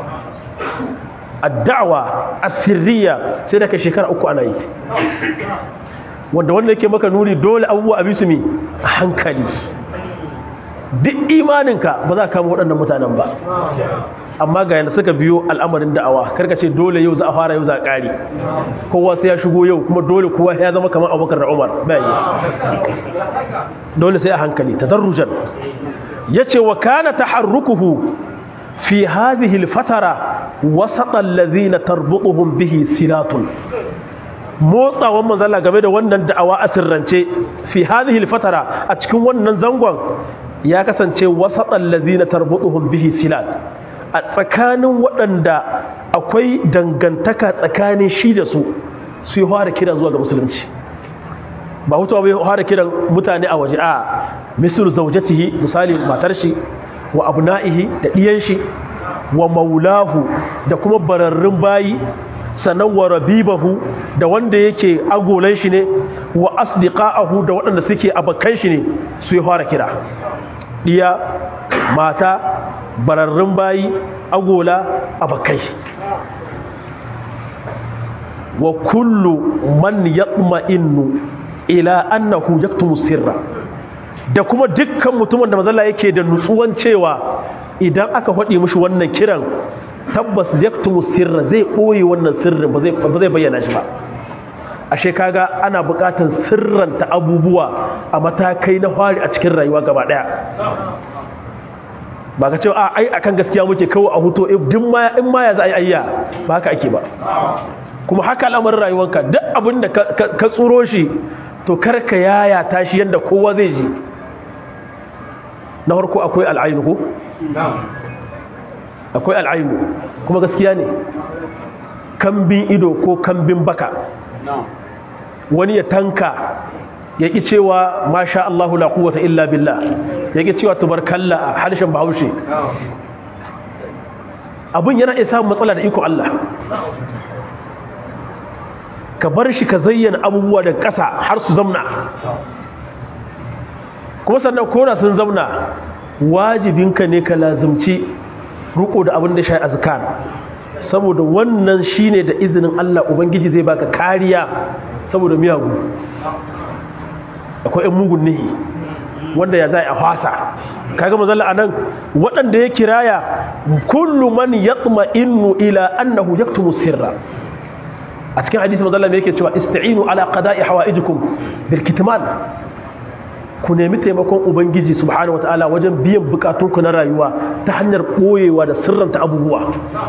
addawa asirriya sai da ka shekara uku ana yi wanda wanda yake maka nuni dole abubuwa a bisu mi a hankali duk imaninka ba za ka kama waɗannan mutanen ba amma ga yadda suka biyo al'amarin da'awa karka ce dole yau za a fara yau za a ƙari kowa sai ya shigo yau kuma dole kowa ya zama kamar abubakar da umar bayan dole sai a hankali tadarrujan ya ce wa kana taharrukuhu fi hadhihi alfatara wasata allazina tarbutuhum bihi silatun motsawan manzala game da wannan da'awa a sirrance fi hadhihi alfatara a cikin wannan zangon ya kasance wasata allazina tarbutuhum bihi silat a tsakanin waɗanda akwai dangantaka tsakanin shi da su su yi fara kira zuwa ga musulunci ba hutu bai fara kiran mutane a waje a misir zaujatihi misali matar shi wa abna'ihi da ɗiyan shi wa maulahu da kuma bararrun bayi sannan wa rabibahu da wanda yake agolan shi ne wa asdiqa'ahu da waɗanda suke abakan shi ne su yi fara kira ɗiya mata bararrun bayi agola abakai wa kullu man yatma'innu ila annahu yaktumu sirra da kuma dukkan mutumin da mazalla yake da nutsuwan cewa idan aka faɗi mishi wannan kiran tabbas yaktumu sirra zai ɓoye wannan sirrin ba zai bayyana shi ba ashe kaga ana buƙatar sirranta abubuwa a matakai na fari a cikin rayuwa gaba ɗaya ba ka cewa ai akan gaskiya muke kawo a huto in ma ya za a yi ayya ba haka ake ba kuma haka al'amarin rayuwanka duk abin da ka tsoro shi to karka yaya tashi yadda kowa zai ji na farko akwai al'ainu ko? akwai al'ainu kuma gaskiya ne kambin ido ko kambin baka wani ya tanka ya ƙi cewa masha Allahu la quwwata illa billah ya ƙi cewa tubarkalla a harshen bahaushe abin yana iya samun matsala da iko Allah ka bar shi ka zayyana abubuwa da ƙasa har su zamna kuma sannan kona sun zamna wajibinka ne ka lazimci ruko da abin da shi azkar saboda wannan shine da izinin Allah ubangiji zai baka kariya saboda miyagu akwai ɗan mugun nihi wanda ya zai a fasa kaga mazalla anan waɗanda ya kiraya kullu man yatma'innu ila annahu yaktumu sirra a cikin hadisi mazalla me yake cewa ista'inu ala qada'i hawaijikum bil kitman ku nemi taimakon ubangiji subhanahu wataala wajen biyan bukatunku na rayuwa ta hanyar boyewa da sirranta abubuwa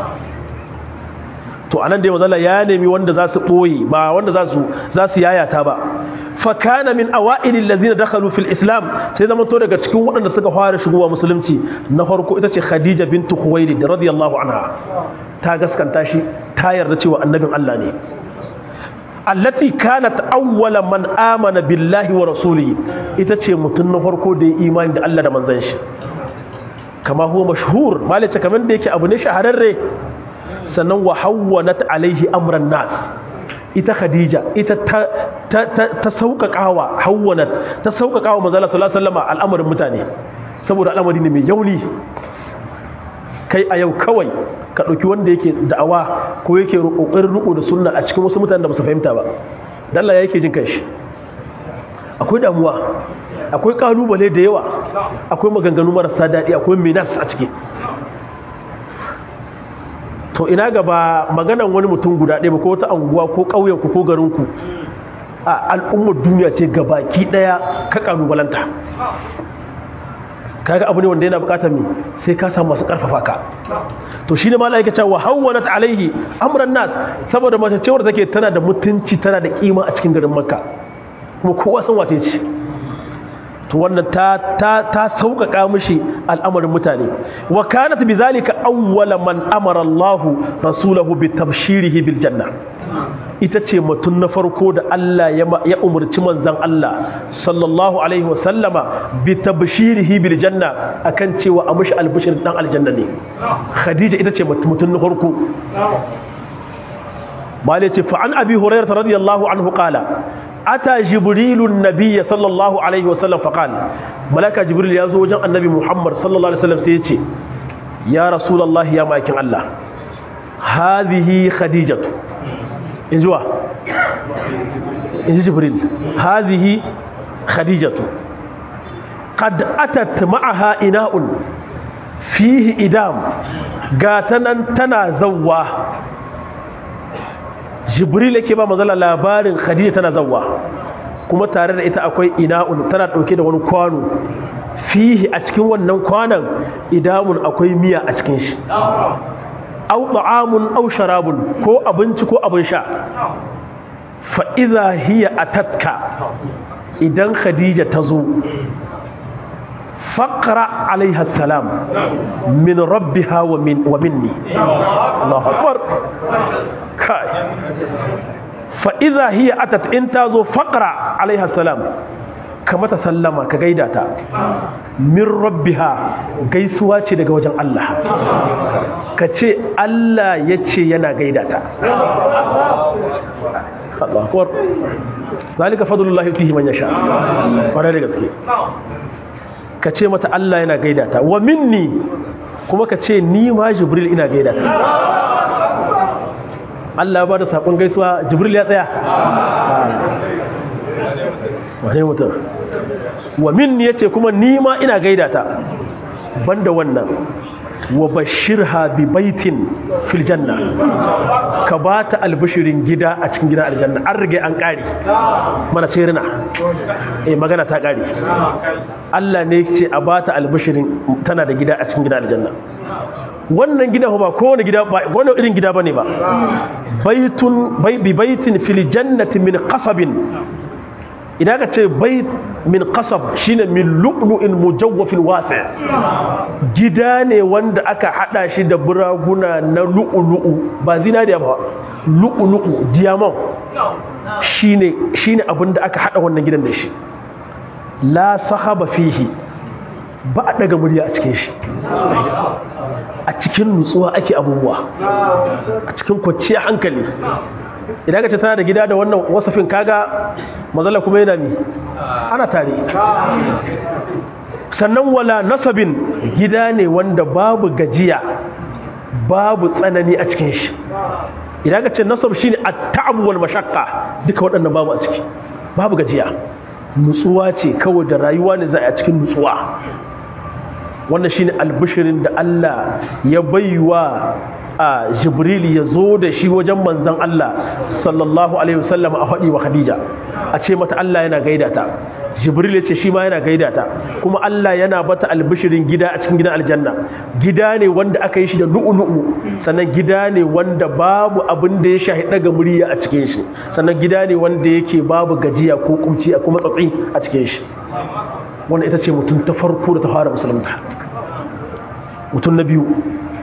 to anan dai mazalla ya nemi wanda za su boye ba wanda za su za su yayata ba fa kana min awail allazina dakhalu fil islam sai zaman to daga cikin waɗanda suka fara shigowa musulunci na farko ita ce khadija bintu khuwailid radiyallahu anha ta gaskanta shi ta yarda cewa annabin Allah ne allati kanat awwala man amana billahi wa rasulihi ita ce mutum na farko da ya imani da Allah da manzon shi kama huwa mashhur malace kaman da yake abu ne shahararre sannan wa hawwanat alaihi amran nas ita khadija ita ta ta ta sauƙaƙawa hawwanat ta sauƙaƙawa manzo Allah sallallahu alaihi wasallam al'amarin mutane saboda al'amari ne mai yauni kai a yau kawai ka ɗauki wanda yake da'awa ko yake ƙoƙarin riko da sunna a cikin wasu mutanen da ba su fahimta ba dalla yake jin kanshi akwai damuwa akwai ƙalubale da yawa akwai maganganu marasa daɗi akwai minas a ciki to ina gaba maganan wani mutum guda ɗaya ba ko wata anguwa ko ƙauyenku ko garinku a al'ummar duniya ce gabaki ɗaya ka ƙalubalanta kaga abu ne wanda yana bukatar me sai ka samu masu karfafa ka to shine malaika cewa hawwanat alaihi amran nas saboda mace cewar take tana da mutunci tana da kima a cikin garin makka kuma kowa san wace ce to wannan ta ta ta sauƙaƙa mishi al'amarin mutane wa kanat bizalika awwala man amara Allahu rasulahu bi tabshirihi bil janna ita ce mutum na farko da Allah ya umarci manzan Allah sallallahu alaihi wasallama bi tabshirihi bil janna akan cewa a mushi albishir dan aljanna ne khadija ita ce mutum na farko mali ce fa an abi hurairah radiyallahu anhu qala ata jibrilu nabiyya sallallahu alaihi wasallam fa qala malaka jibril ya zo wajen annabi muhammad sallallahu alaihi wasallam sai ya ce ya rasulullahi ya makin Allah hadhihi khadijatu in ji wa in ji jibril hazihi khadijatu qad atat ma'aha ina'un fihi idam gatanan tana zawwa jibril yake ba mazala labarin khadija tana zawwa kuma tare da ita akwai ina'un tana dauke da wani kwano fihi a cikin wannan kwanan idamun akwai miya a cikin shi au ta'amun au sharabun ko abinci ko abin sha fa idza hiya atatka idan khadija ta zo faqra alaiha salam min rabbiha wa min wa minni Allahu akbar kai fa idza hiya atat in ta zo faqra alaiha salam ka mata sallama ka gaida ta min rabbiha gaisuwa ce daga wajen Allah ka ce Allah ya ce yana gaida ta Allah kuwar zalika fadlullahi yutihi man yasha kwarai da gaske ka ce mata Allah yana gaida ta wa minni kuma ka ce ni ma jibril ina gaida ta Allah ba da sakon gaisuwa jibril ya tsaya wane mutum wa min yace kuma ni ma ina gaida ta banda wannan wa bashirha bi baitin fil janna ka bata albishirin gida a cikin gidan aljanna an rige an kare mana ce rina eh magana ta kare Allah ne ce a bata albishirin tana da gida a cikin gidan aljanna wannan gida ba kowane gida ba wani irin gida bane ba baitun bi baitin fil jannati min qasabin idan ka ce bait min qasab shine min lu'lu'in mujawwafin wasi gida ne wanda aka hada shi da buraguna na lu'lu'u ba zinariya ba lu'lu'u diamond shine shine abinda aka hada wannan gidan da shi la sahaba fihi ba a daga murya a cikin shi a cikin nutsuwa ake abubuwa a cikin kwanciyar hankali idan ka ce tana da gida da wannan wasafin kaga mazala kuma yana mi ana tare sannan wala nasabin gida ne wanda babu gajiya babu tsanani a cikin shi idan ka ce nasab shine at-ta'ab wal mashaqqa duka waɗannan babu a ciki babu gajiya nutsuwa ce kawai da rayuwa ne za a cikin nutsuwa wannan shine albishirin da Allah ya baiwa a jibril ya zo da shi wajen manzan Allah sallallahu alaihi wasallam a faɗi wa khadija a ce mata Allah yana gaida ta jibril ya ce shi ma yana gaida ta kuma Allah yana bata albishirin gida a cikin gidan aljanna gida ne wanda aka yi shi da lu'ulu'u sannan gida ne wanda babu abin da ya shahi daga murya a cikin shi sannan gida ne wanda yake babu gajiya ko kumci a kuma tsatsi a cikin shi wannan ita ce mutum ta farko da ta fara musulunta mutum na biyu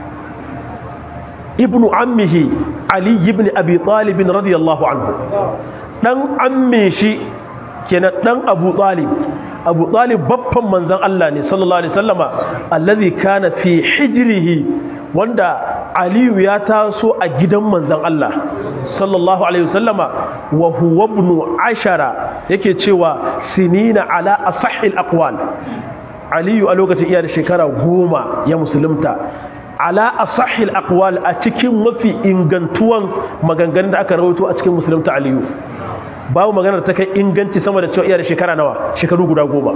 ibnu ammihi ali ibn abi talib radiyallahu anhu dan amme shi kenan dan abu talib abu talib babban manzon Allah ne sallallahu alaihi wasallama allazi kana fi hijrihi wanda aliyu ya taso a gidan manzon Allah sallallahu alaihi wasallama wa huwa ibn ashara yake cewa sinina ala asahhil aqwal aliyu a lokacin iya da shekara goma ya musulunta ala asahhil aqwal a cikin mafi ingantuwan maganganun da aka rawaito a cikin musulunta aliyu babu maganar ta kai inganci sama da cewa iya da shekara nawa shekaru guda goma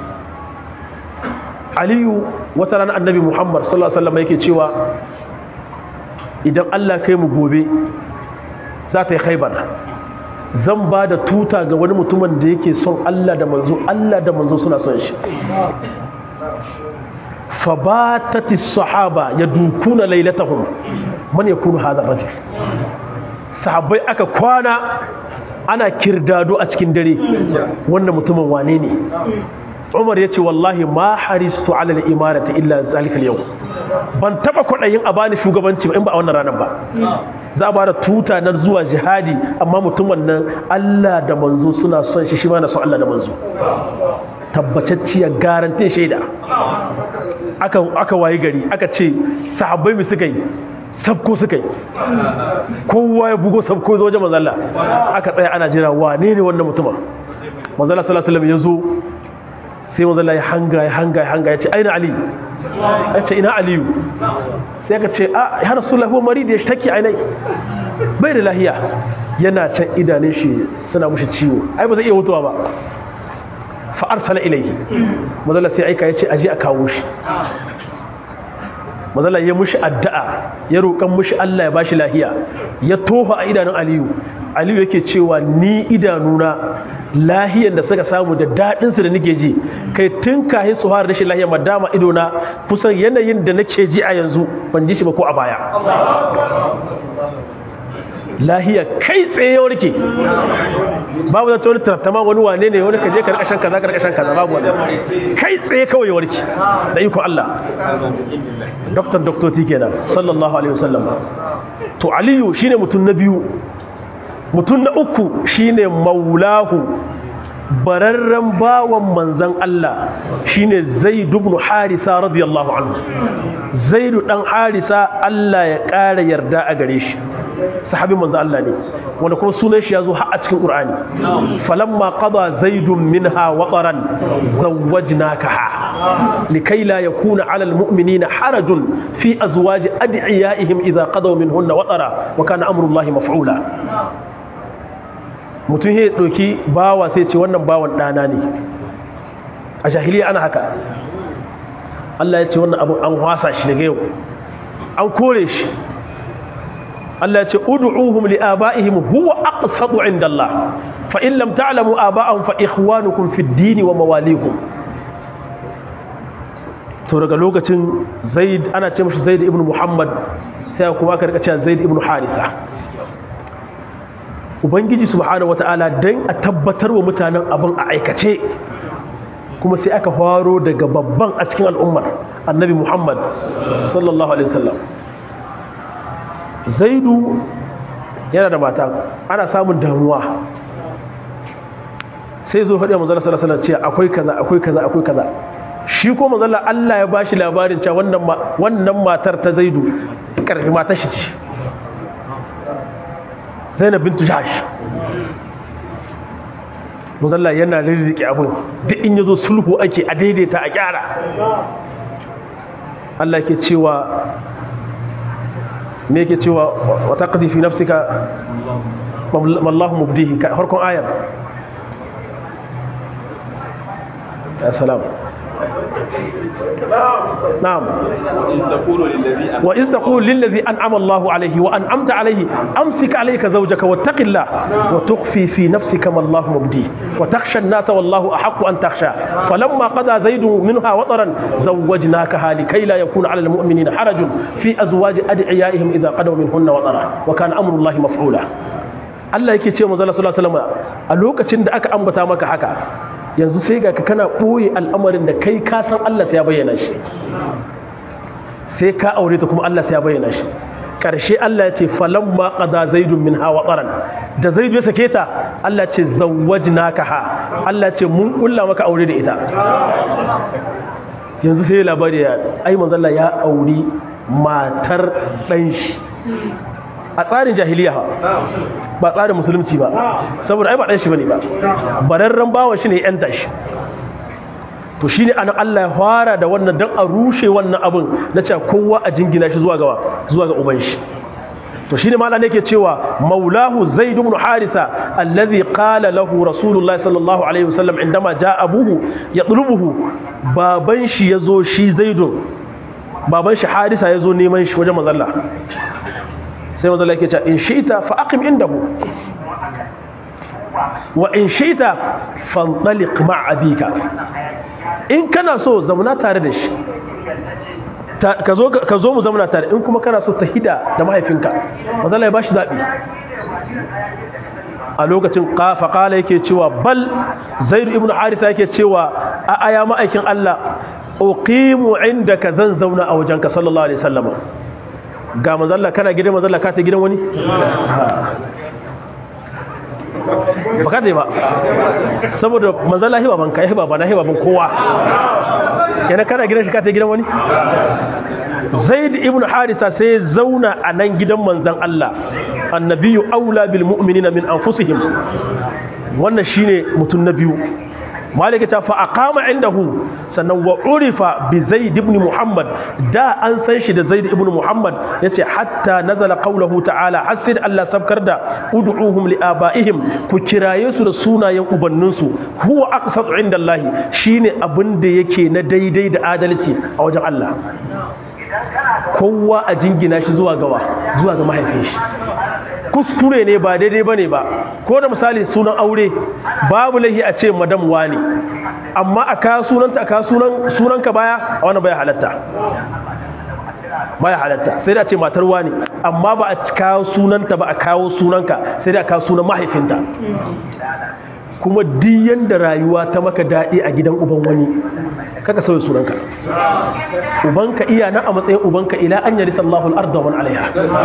aliyu wata rana annabi muhammad sallallahu alaihi wasallam yake cewa idan allah kai mu gobe za ta yi khaibar zan ba da tuta ga wani mutumin da yake son allah da manzo allah da manzo suna son shi fabatati sahaba ya dukuna lailatahum man yakunu hadha rajul sahabbai aka kwana ana kirdado a cikin dare wannan mutumin wane ne umar ya ce wallahi ma haristu ala al-imarati illa zalika al ban taba kwadayin a bani shugabanci ba in ba a wannan ranar ba za a bada tuta na zuwa jihadi amma mutumin nan Allah da manzo suna son shi shi ma na son Allah da manzo tabbatacciyar garantin shaida aka aka wayi gari aka ce sahabbai mu suka yi sabko suka yi kowa ya bugo sabko zo wajen manzala aka tsaya ana jira wane ne wannan mutumin manzala sallallahu alaihi wasallam ya zo sai manzala ya hanga ya hanga ya hanga ya ce aina ali ya ce ina aliyu sai aka ce a ya rasulullahi huwa marid ya shtaki ainai bai da lahiya yana can idanun shi suna mushi ciwo ai ba zai iya mutuwa ba fa arsala ilayhi manzala sai aika ya ce aje a kawo shi mazala ya mushi addu'a ya roƙan mushi Allah ya bashi lahiya ya tofa a idanun Aliyu Aliyu yake cewa ni idanuna lahiyan da suka samu da daɗin su da nake ji kai tun kahin su fara rashin lahiya madama idona kusan yanayin da nake ji a yanzu ban ji shi ba ko a baya lahiya kai tsaye ya warke babu zata wani tattama wani wane ne wani kaje karkashin kaza karkashin kaza babu wani kai tsaye kawai ya warke da iko Allah doktor doktoti kenan sallallahu alaihi wasallam to aliyu shine mutum na biyu mutum na uku shine maulahu bararren bawan manzan Allah shine zaid ibn harisa radiyallahu anhu zaid dan harisa Allah ya ƙara yarda a gare shi sahabin manzo Allah ne wanda kuma sunan shi yazo har a cikin Qur'ani falamma qada zaidun minha wataran zawwajnakaha likai la yakuna 'ala almu'minina harajun fi azwaji ad'iyaihim idha qadaw minhunna watara wa kana amrullahi maf'ula mutum ya doki bawa sai ce wannan bawan dana ne a jahiliya ana haka Allah ya ce wannan abu an wasa shi daga yau an kore shi Allah ya ce ud'uhum li abaihim huwa aqsatu inda Allah fa in lam ta'lamu aba'ahum fa ikhwanukum fid din wa mawalikum to daga lokacin Zaid ana ce mishi Zaid ibn Muhammad sai kuma aka rika cewa Zaid ibn Haritha Ubangiji subhanahu wata'ala dan a tabbatar wa mutanen abin a aikace kuma sai aka faro daga babban a cikin al'ummar annabi Muhammad sallallahu alaihi wasallam zaidu yana da mata ana samun damuwa sai zo faɗi a manzala sallallahu alaihi wasallam akwai kaza akwai kaza akwai kaza shi ko manzala Allah ya bashi labarin cewa wannan wannan matar ta zaidu karfi matar shi ce Zainab bintu Jahsh manzala yana rirrike abin duk in yazo sulhu ake a daidaita a kyara Allah ke cewa me yake cewa wa taqdi fi nafsika wallahu mubdihi harkon ayar ya salam نعم وإذ تقول للذي أنعم الله عليه وأنعمت عليه أمسك عليك زوجك واتق الله وتخفي في نفسك ما الله مبديه وتخشى الناس والله أحق أن تخشى فلما قضى زيد منها وطرا زوجناكها لكي لا يكون على المؤمنين حرج في أزواج أدعيائهم إذا قضوا منهن وطرا وكان أمر الله مفعولا Allah yake ce manzo Allah sallallahu alaihi wasallam a lokacin da aka ambata maka haka yanzu sai ga ka kana ɓoye al'amarin da kai ka san Allah sai ya bayyana shi sai ka aure ta kuma Allah sai ya bayyana shi ƙarshe Allah ya ce falon ma ƙada zaidun min hawa ɓaran da zaidu ya sake ta Allah ce zawajina ka ha Allah ce mun ƙulla maka aure da ita yanzu sai labari ya ai manzalla ya auri matar ɗan shi a tsarin jahiliya ba tsarin musulunci ba saboda ai ba ɗan shi bane ba bararren bawa shi ne yan dashi to shine anan Allah ya fara da wannan dan a rushe wannan abin na cewa kowa a jingina shi zuwa ga zuwa ga uban shi to shine malam yake cewa maulahu zaid ibn harisa allazi qala lahu rasulullah sallallahu alaihi wasallam indama jaa abuhu yatlubuhu baban shi yazo shi zaidun baban shi harisa yazo neman shi wajen manzon sai manzo yake cewa in shi'ta fa aqim indahu wa in shi'ta fantaliq ma'a abika in kana so zamana tare da shi ka zo ka zo mu zamana tare in kuma kana so ta hida da mahaifinka manzo ya bashi zabi a lokacin kafa kala yake cewa bal zaid ibn haritha yake cewa a aya ma'aikin Allah uqimu indaka zan zauna a wajenka sallallahu alaihi wasallam ga mazalla kana gidan mazalla ka ta gidan wani ba ka ba saboda mazalla hiba ban ka hiba ba na hiba ban kowa yana kana gidan shi ka ta gidan wani zaid ibn harisa sai zauna a nan gidan manzan Allah annabiyu aula bil mu'minina min anfusihim wannan shine mutum na biyu malika ta fa aqama indahu sannan wa urifa bi zaid ibn muhammad da an san shi da zaid ibn muhammad yace hatta nazala qawluhu ta'ala hasid Allah sabkar da ud'uhum li abaihim ku kiraye su da sunayen ubannin su huwa aqsatu indallahi shine abin da yake na daidai da adalci a wajen Allah kowa a jingina shi zuwa gawa zuwa ga mahaifin shi kuskure ne ba daidai bane ba ko da misali sunan aure babu lahi a ce madam wani amma a ka sunanta a ka sunan sunanka baya a wannan baya halatta baya halatta sai da ce matar wani amma ba a kawo sunanta ba a kawo sunanka sai da a kawo sunan mahaifinta kuma diyan da rayuwa ta maka daɗi a gidan uban wani kaka sauya sunanka ubanka iya na a matsayin ubanka ila an yari sallahu al'arda wani alaiha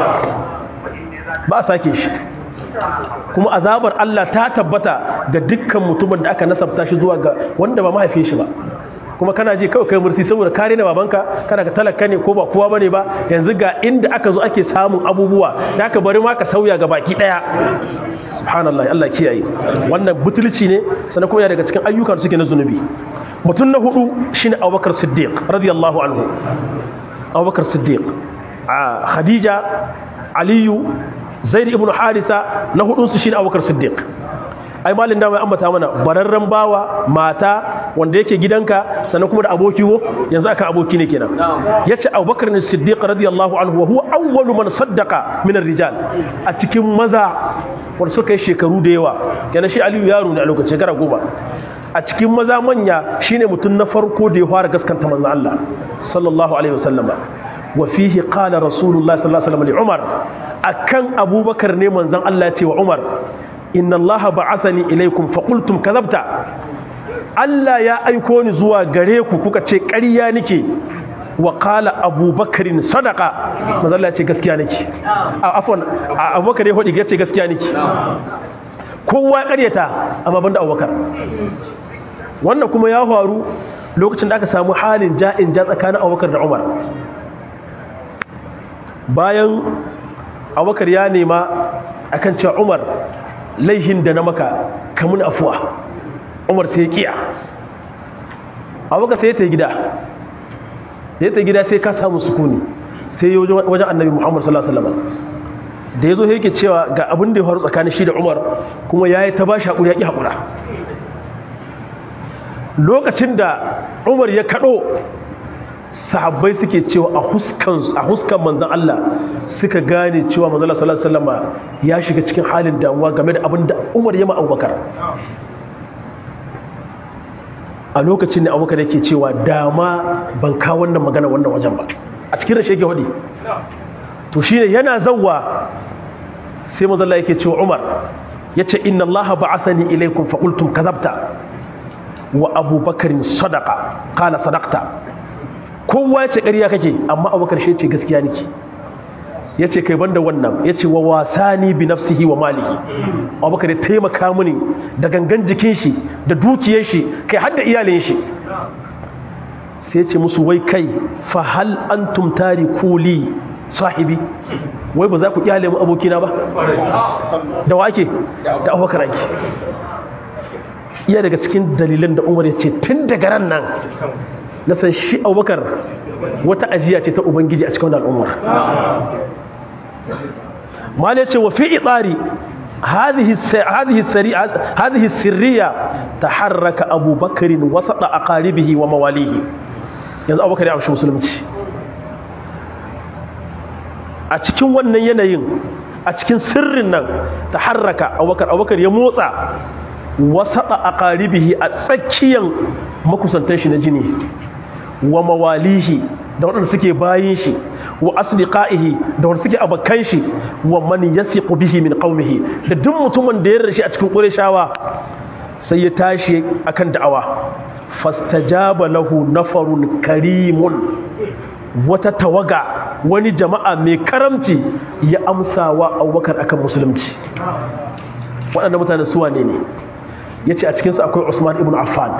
ba a sake shi kuma azabar Allah ta tabbata ga dukkan mutumin da aka nasabta shi zuwa ga wanda ba mahaifin shi ba kuma kana ji kawai kai mursi saboda kare na babanka kana ka talaka ne ko ba kowa bane ba yanzu ga inda aka zo ake samun abubuwa da aka bari ma ka sauya ga baki daya subhanallah Allah kiyaye wannan butulci ne sannan kuma daga cikin ayyukan suke na zunubi mutum na hudu shine Abubakar Siddiq radiyallahu anhu Abubakar Siddiq a Khadija Aliyu Zaid ibn Harisa na hudun su shine Abubakar Siddiq ai malin da mai ambata mana bararren bawa mata wanda yake gidanka sannan kuma da aboki wo yanzu aka aboki ne kenan yace Abubakar ne Siddiq radiyallahu anhu wa huwa awwalu man saddaqa min ar-rijal a cikin maza wanda suka yi shekaru da yawa kenan shi Aliyu yaro ne a lokacin shekara goma a cikin maza manya shine mutum na farko da ya fara gaskanta manzon Allah sallallahu alaihi wasallam wa fihi qala rasulullahi sallallahu alaihi wasallam li Umar akan Abubakar ne manzon Allah ya ce wa Umar inna allaha ba'athani ilaykum fa qultum kadhabta Allah ya aiko ni zuwa gare ku kuka ce ƙarya nake wa qala abubakarin sadaqa manzo Allah ya ce gaskiya nake afwan abubakar ya hodi ya ce gaskiya nake kowa ya ƙaryata amma banda abubakar wannan kuma ya faru lokacin da aka samu halin ja'in ja tsakanin abubakar da umar bayan abubakar ya nema akan cewa umar laihin da na maka kamun afuwa umar sai kiya abubakar sai ta gida ya ta gida sai ka samu sukuni sai yi wajen annabi muhammad sallallahu alaihi wasallam da ya zo yake cewa ga abin da ya faru tsakanin shi da umar kuma ya yi ta ba shi haƙuri ya ƙi haƙura lokacin da umar ya kaɗo sahabbai suke cewa a huskan manzan Allah suka gane cewa manzan Allah sallallahu alaihi wasallam ya shiga cikin halin damuwa game da abin da Umar ya ma Abubakar a lokacin da Abubakar yake cewa dama ban kawo wannan magana wannan wajen ba a cikin rashe yake hudi to shine yana zawwa sai manzan Allah yake cewa Umar yace inna Allah ba'athani ilaykum fa qultum kadhabta wa Abubakar sadaqa qala sadaqta kowa ya ce ƙarya kake amma abubakar shi ce gaskiya nake ya ce kai banda wannan ya ce wa wasani bi nafsihi wa malihi abubakar ya taimaka mini da gangan jikin shi da dukiyar shi kai har da iyalin shi sai ya ce musu wai kai fa hal antum kuli sahibi wai ba za ku iyale mu abokina ba da wake da abubakar ake iya daga cikin dalilan da umar ya ce tun daga ran nan na san shi abubakar wata ajiya ce ta ubangiji a cikin wani al'ummar ma ne ce wa fi itsari هذه السرية تحرك أبو بكر وسط أقاربه ومواليه yanzu abubakar ya amshi musulunci a cikin wannan yanayin a cikin sirrin nan ta harraka abubakar abubakar ya motsa wasaɗa a ƙaribihi a tsakiyan makusantar shi na jini wa mawalihi da waɗanda suke bayin shi wa asdiqaihi da waɗanda suke abakan shi wa man yasiqu bihi min qaumihi da duk mutumin da ya rashi a cikin qurayshawa sai ya tashi akan da'awa fastajaba lahu nafarun karimun wata tawaga wani jama'a mai karamci ya amsa wa abubakar akan musulunci waɗanda mutane suwa ne ne ya ce a cikinsu akwai usman ibn affan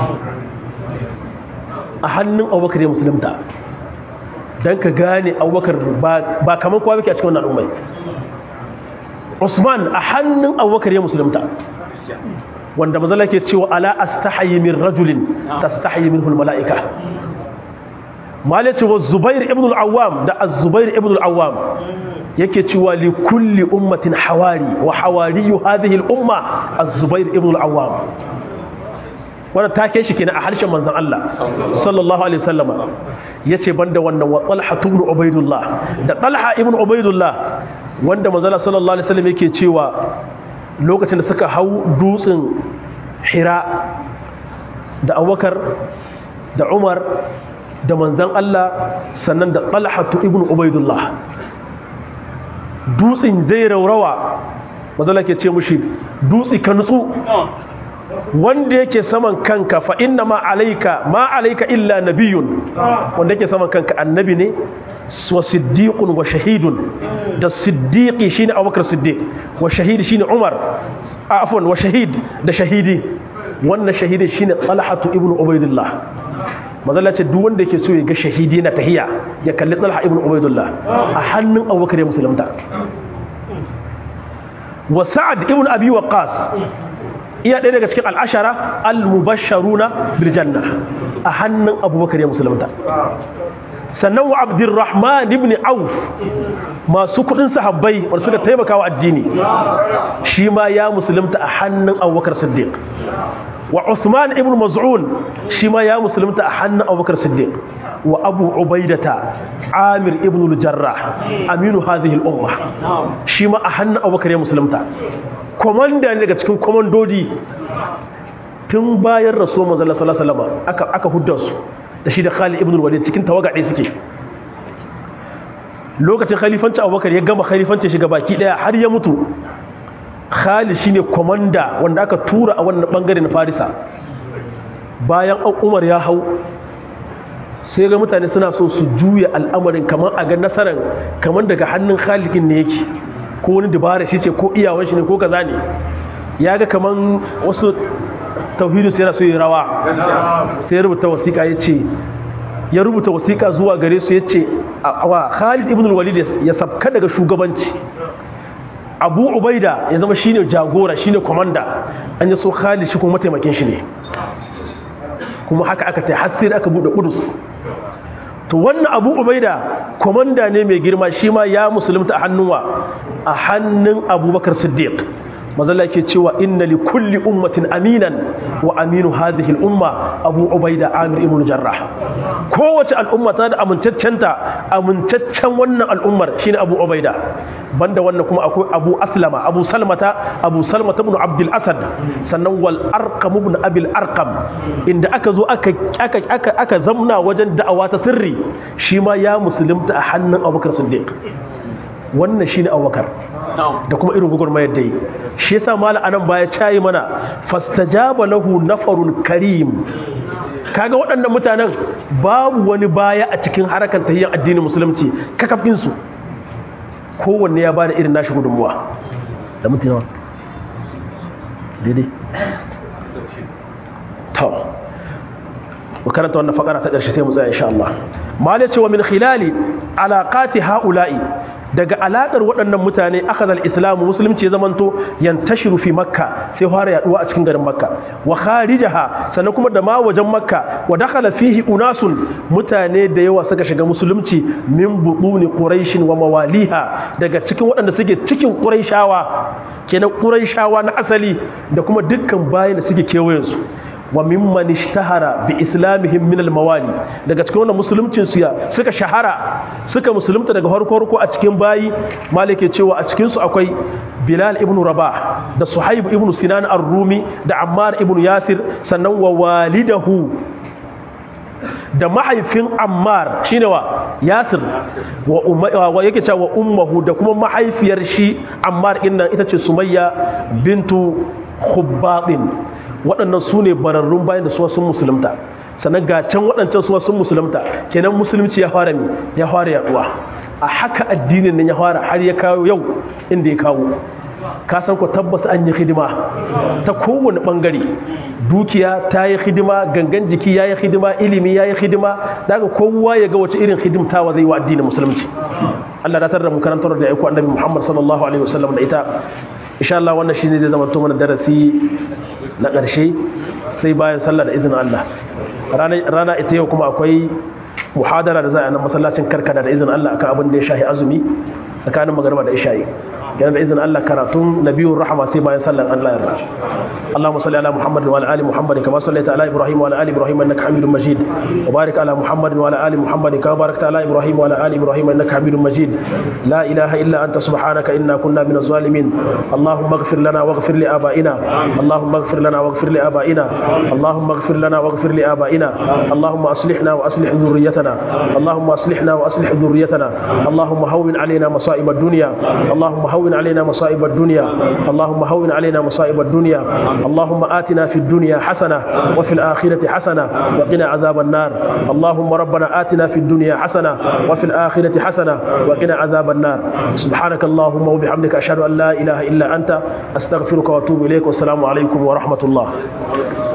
a hannun abubakar ya musulunta don ka gane abubakar ba kamar kowa muke a cikin wannan al'ummai usman a hannun abubakar ya musulunta wanda mazala ke cewa ala astahayi min rajulin tastahayi min mala'ika malaci wa zubair ibn al-awwam da az-zubair ibn al-awwam yake cewa li kulli ummatin hawari wa hawariyu hadhihi al-umma az-zubair ibn al-awwam wanda take shi kenan a harshen manzon Allah sallallahu alaihi wasallam yace banda wannan wa talha ibn ubaidullah da talha ibn ubaidullah wanda manzon sallallahu alaihi wasallam yake cewa lokacin da suka hau dutsen hira da abubakar da umar da manzan Allah sannan da talhatu ibn ubaidullah dutsen zai raurawa mazala ke ce mushi dutse ka nutsu wanda yake saman kanka fa inna ma alaika ma alaika illa nabiyun wanda yake saman kanka annabi ne wa siddiqun wa shahidun da siddiqi shine abubakar siddiq wa shahidi shine umar afwan wa shahid da shahidi wannan shahidi shine talhatu ibnu ubaidillah mazalla ce duk wanda yake so ya ga shahidi na tahiya ya kalli talha ibn ubaidullah a hannun abubakar ya musulunta wa sa'ad ibn abi waqas iya ɗaya daga cikin al'ashara al-mubasharuna bil janna a hannun abubakar ya musulunta sannan wa abdurrahman ibn auf masu kudin sahabbai wanda suka taimaka wa addini shi ma ya musulunta a hannun abubakar siddiq wa usman ibn maz'un shi ma ya musulunta a hannun abubakar siddiq wa abu ubaidata amir ibn al-jarrah aminu hadhihi al-umma shi ma a hannun abubakar ya musulunta komanda ne daga cikin komandodi tun bayan rasuwar manzon sallallahu alaihi wasallam aka aka hudda su da shi da Khalid ibn al-Walid cikin tawagaɗe suke lokacin khalifanci Abubakar ya gama khalifanci shiga baki daya har ya mutu Khalid shine komanda wanda aka tura a wannan bangare na Farisa bayan Umar ya hau sai ga mutane suna so su juya al'amarin kamar a ga nasarar kamar daga hannun Khalid ne yake ko wani dabara shi ce ko iyawan shi ne ko kaza ne ya ga kamar wasu tauhidu sai yana so yi rawa sai ya rubuta wasiƙa ya ce ya rubuta wasiƙa zuwa gare su ya ce wa khalid ibn walid ya sabka daga shugabanci abu ubaida ya zama shine jagora shine komanda an yi so khalid shi kuma mataimakin shi ne kuma haka aka ta hasir aka bude kudus to wannan abu ubaida komanda ne mai girma shi ma ya musulunta a hannuwa a hannun abubakar siddiq mazalla ke cewa inna li kulli ummatin aminan wa aminu hadhihi al-umma abu ubaida amir ibn jarrah kowace al'umma ta da amintaccenta amintaccen wannan al'ummar shine abu ubaida banda wannan kuma akwai abu aslama abu salmata abu salmata ibn abdul asad sannan wal arqam ibn abil arqam inda aka zo aka aka aka aka zamna wajen da'awa ta sirri shi ma ya musulunta a hannun abubakar siddiq wannan shine abubakar da kuma irin gugurmayar da yi shi yasa mala anan baya cayi mana fastajaba lahu nafarun karim kaga waɗannan mutanen babu wani baya a cikin harakan tahiyyar addinin musulunci kakafin su kowanne ya bada irin nashi gudunmuwa da mutuna daidai to makaranta wannan fakara ta ƙarshe sai mu tsaya insha Allah mala ce wa min khilali alaqati haula'i daga alakar waɗannan mutane akazal islamu musulunci ya zamanto yantashiru fi makka sai fara yaduwa a cikin garin makka wa kharijaha sannan kuma da ma wajen makka wa dakhala fihi unasun mutane da yawa suka shiga musulunci min buduni quraish wa mawaliha daga cikin waɗanda suke cikin quraishawa kenan quraishawa na asali da kuma dukkan bayin da suke kewayen su wa mimman ishtahara bi islamihim min almawali daga cikin wannan musuluncin su ya suka shahara suka musulunta daga farko farko a cikin bayi malike cewa a cikin su akwai Bilal ibn Rabah da Suhaib ibn Sinan ar-Rumi da Ammar ibn Yasir sannan wa walidahu da mahaifin Ammar shine wa Yasir wa, wa yake cewa ummuhu da kuma mahaifiyar shi Ammar din nan ita ce Sumayya bintu Khubbadin waɗannan su ne bararrun bayan da suwa sun musulunta sannan ga can waɗancan suwa sun musulunta kenan musulunci ya fara mi ya fara yaduwa a haka addinin nan ya fara har ya kawo yau inda ya kawo ka san ko tabbas an yi hidima ta kowane bangare dukiya ta yi hidima gangan jiki ya yi hidima ilimi ya yi hidima daga kowa ya ga wace irin hidimtawa zai wa addinin musulunci Allah da tarda mu karantar da aiko annabi Muhammad sallallahu alaihi wasallam da ita insha Allah wannan shine zai zama to mana darasi na ƙarshe sai bayan sallah da izinin Allah rana ita yau kuma akwai muhadara da za a nan masallacin karkada da izinin Allah akan abin da ya shahi azumi tsakanin magarba da isha'i yana da izinin Allah karatun nabiyun rahama sai bayan sallan Allah yarda Allahumma salli ala Muhammad wa ala ali Muhammad kama sallaita ala Ibrahim wa ala ali Ibrahim innaka Hamidum Majid wa barik ala Muhammad wa ala ali Muhammad kama barakta ala Ibrahim wa ala ali Ibrahim innaka Hamidum Majid la ilaha illa anta subhanaka inna kunna minaz zalimin Allahumma ighfir lana waghfir li abaina Allahumma ighfir lana waghfir li abaina Allahumma ighfir lana waghfir li abaina Allahumma aslihna wa aslih dhurriyyatana Allahumma aslihna wa aslih dhurriyyatana Allahumma hawwin alaina masa'ib ad-dunya Allahumma هون علينا مصائب الدنيا اللهم هون علينا مصائب الدنيا اللهم آتنا في الدنيا حسنة وفي الآخرة حسنة وقنا عذاب النار اللهم ربنا آتنا في الدنيا حسنة وفي الآخرة حسنة وقنا عذاب النار سبحانك اللهم وبحمدك أشهد أن لا إله إلا أنت أستغفرك وأتوب إليك والسلام عليكم ورحمة الله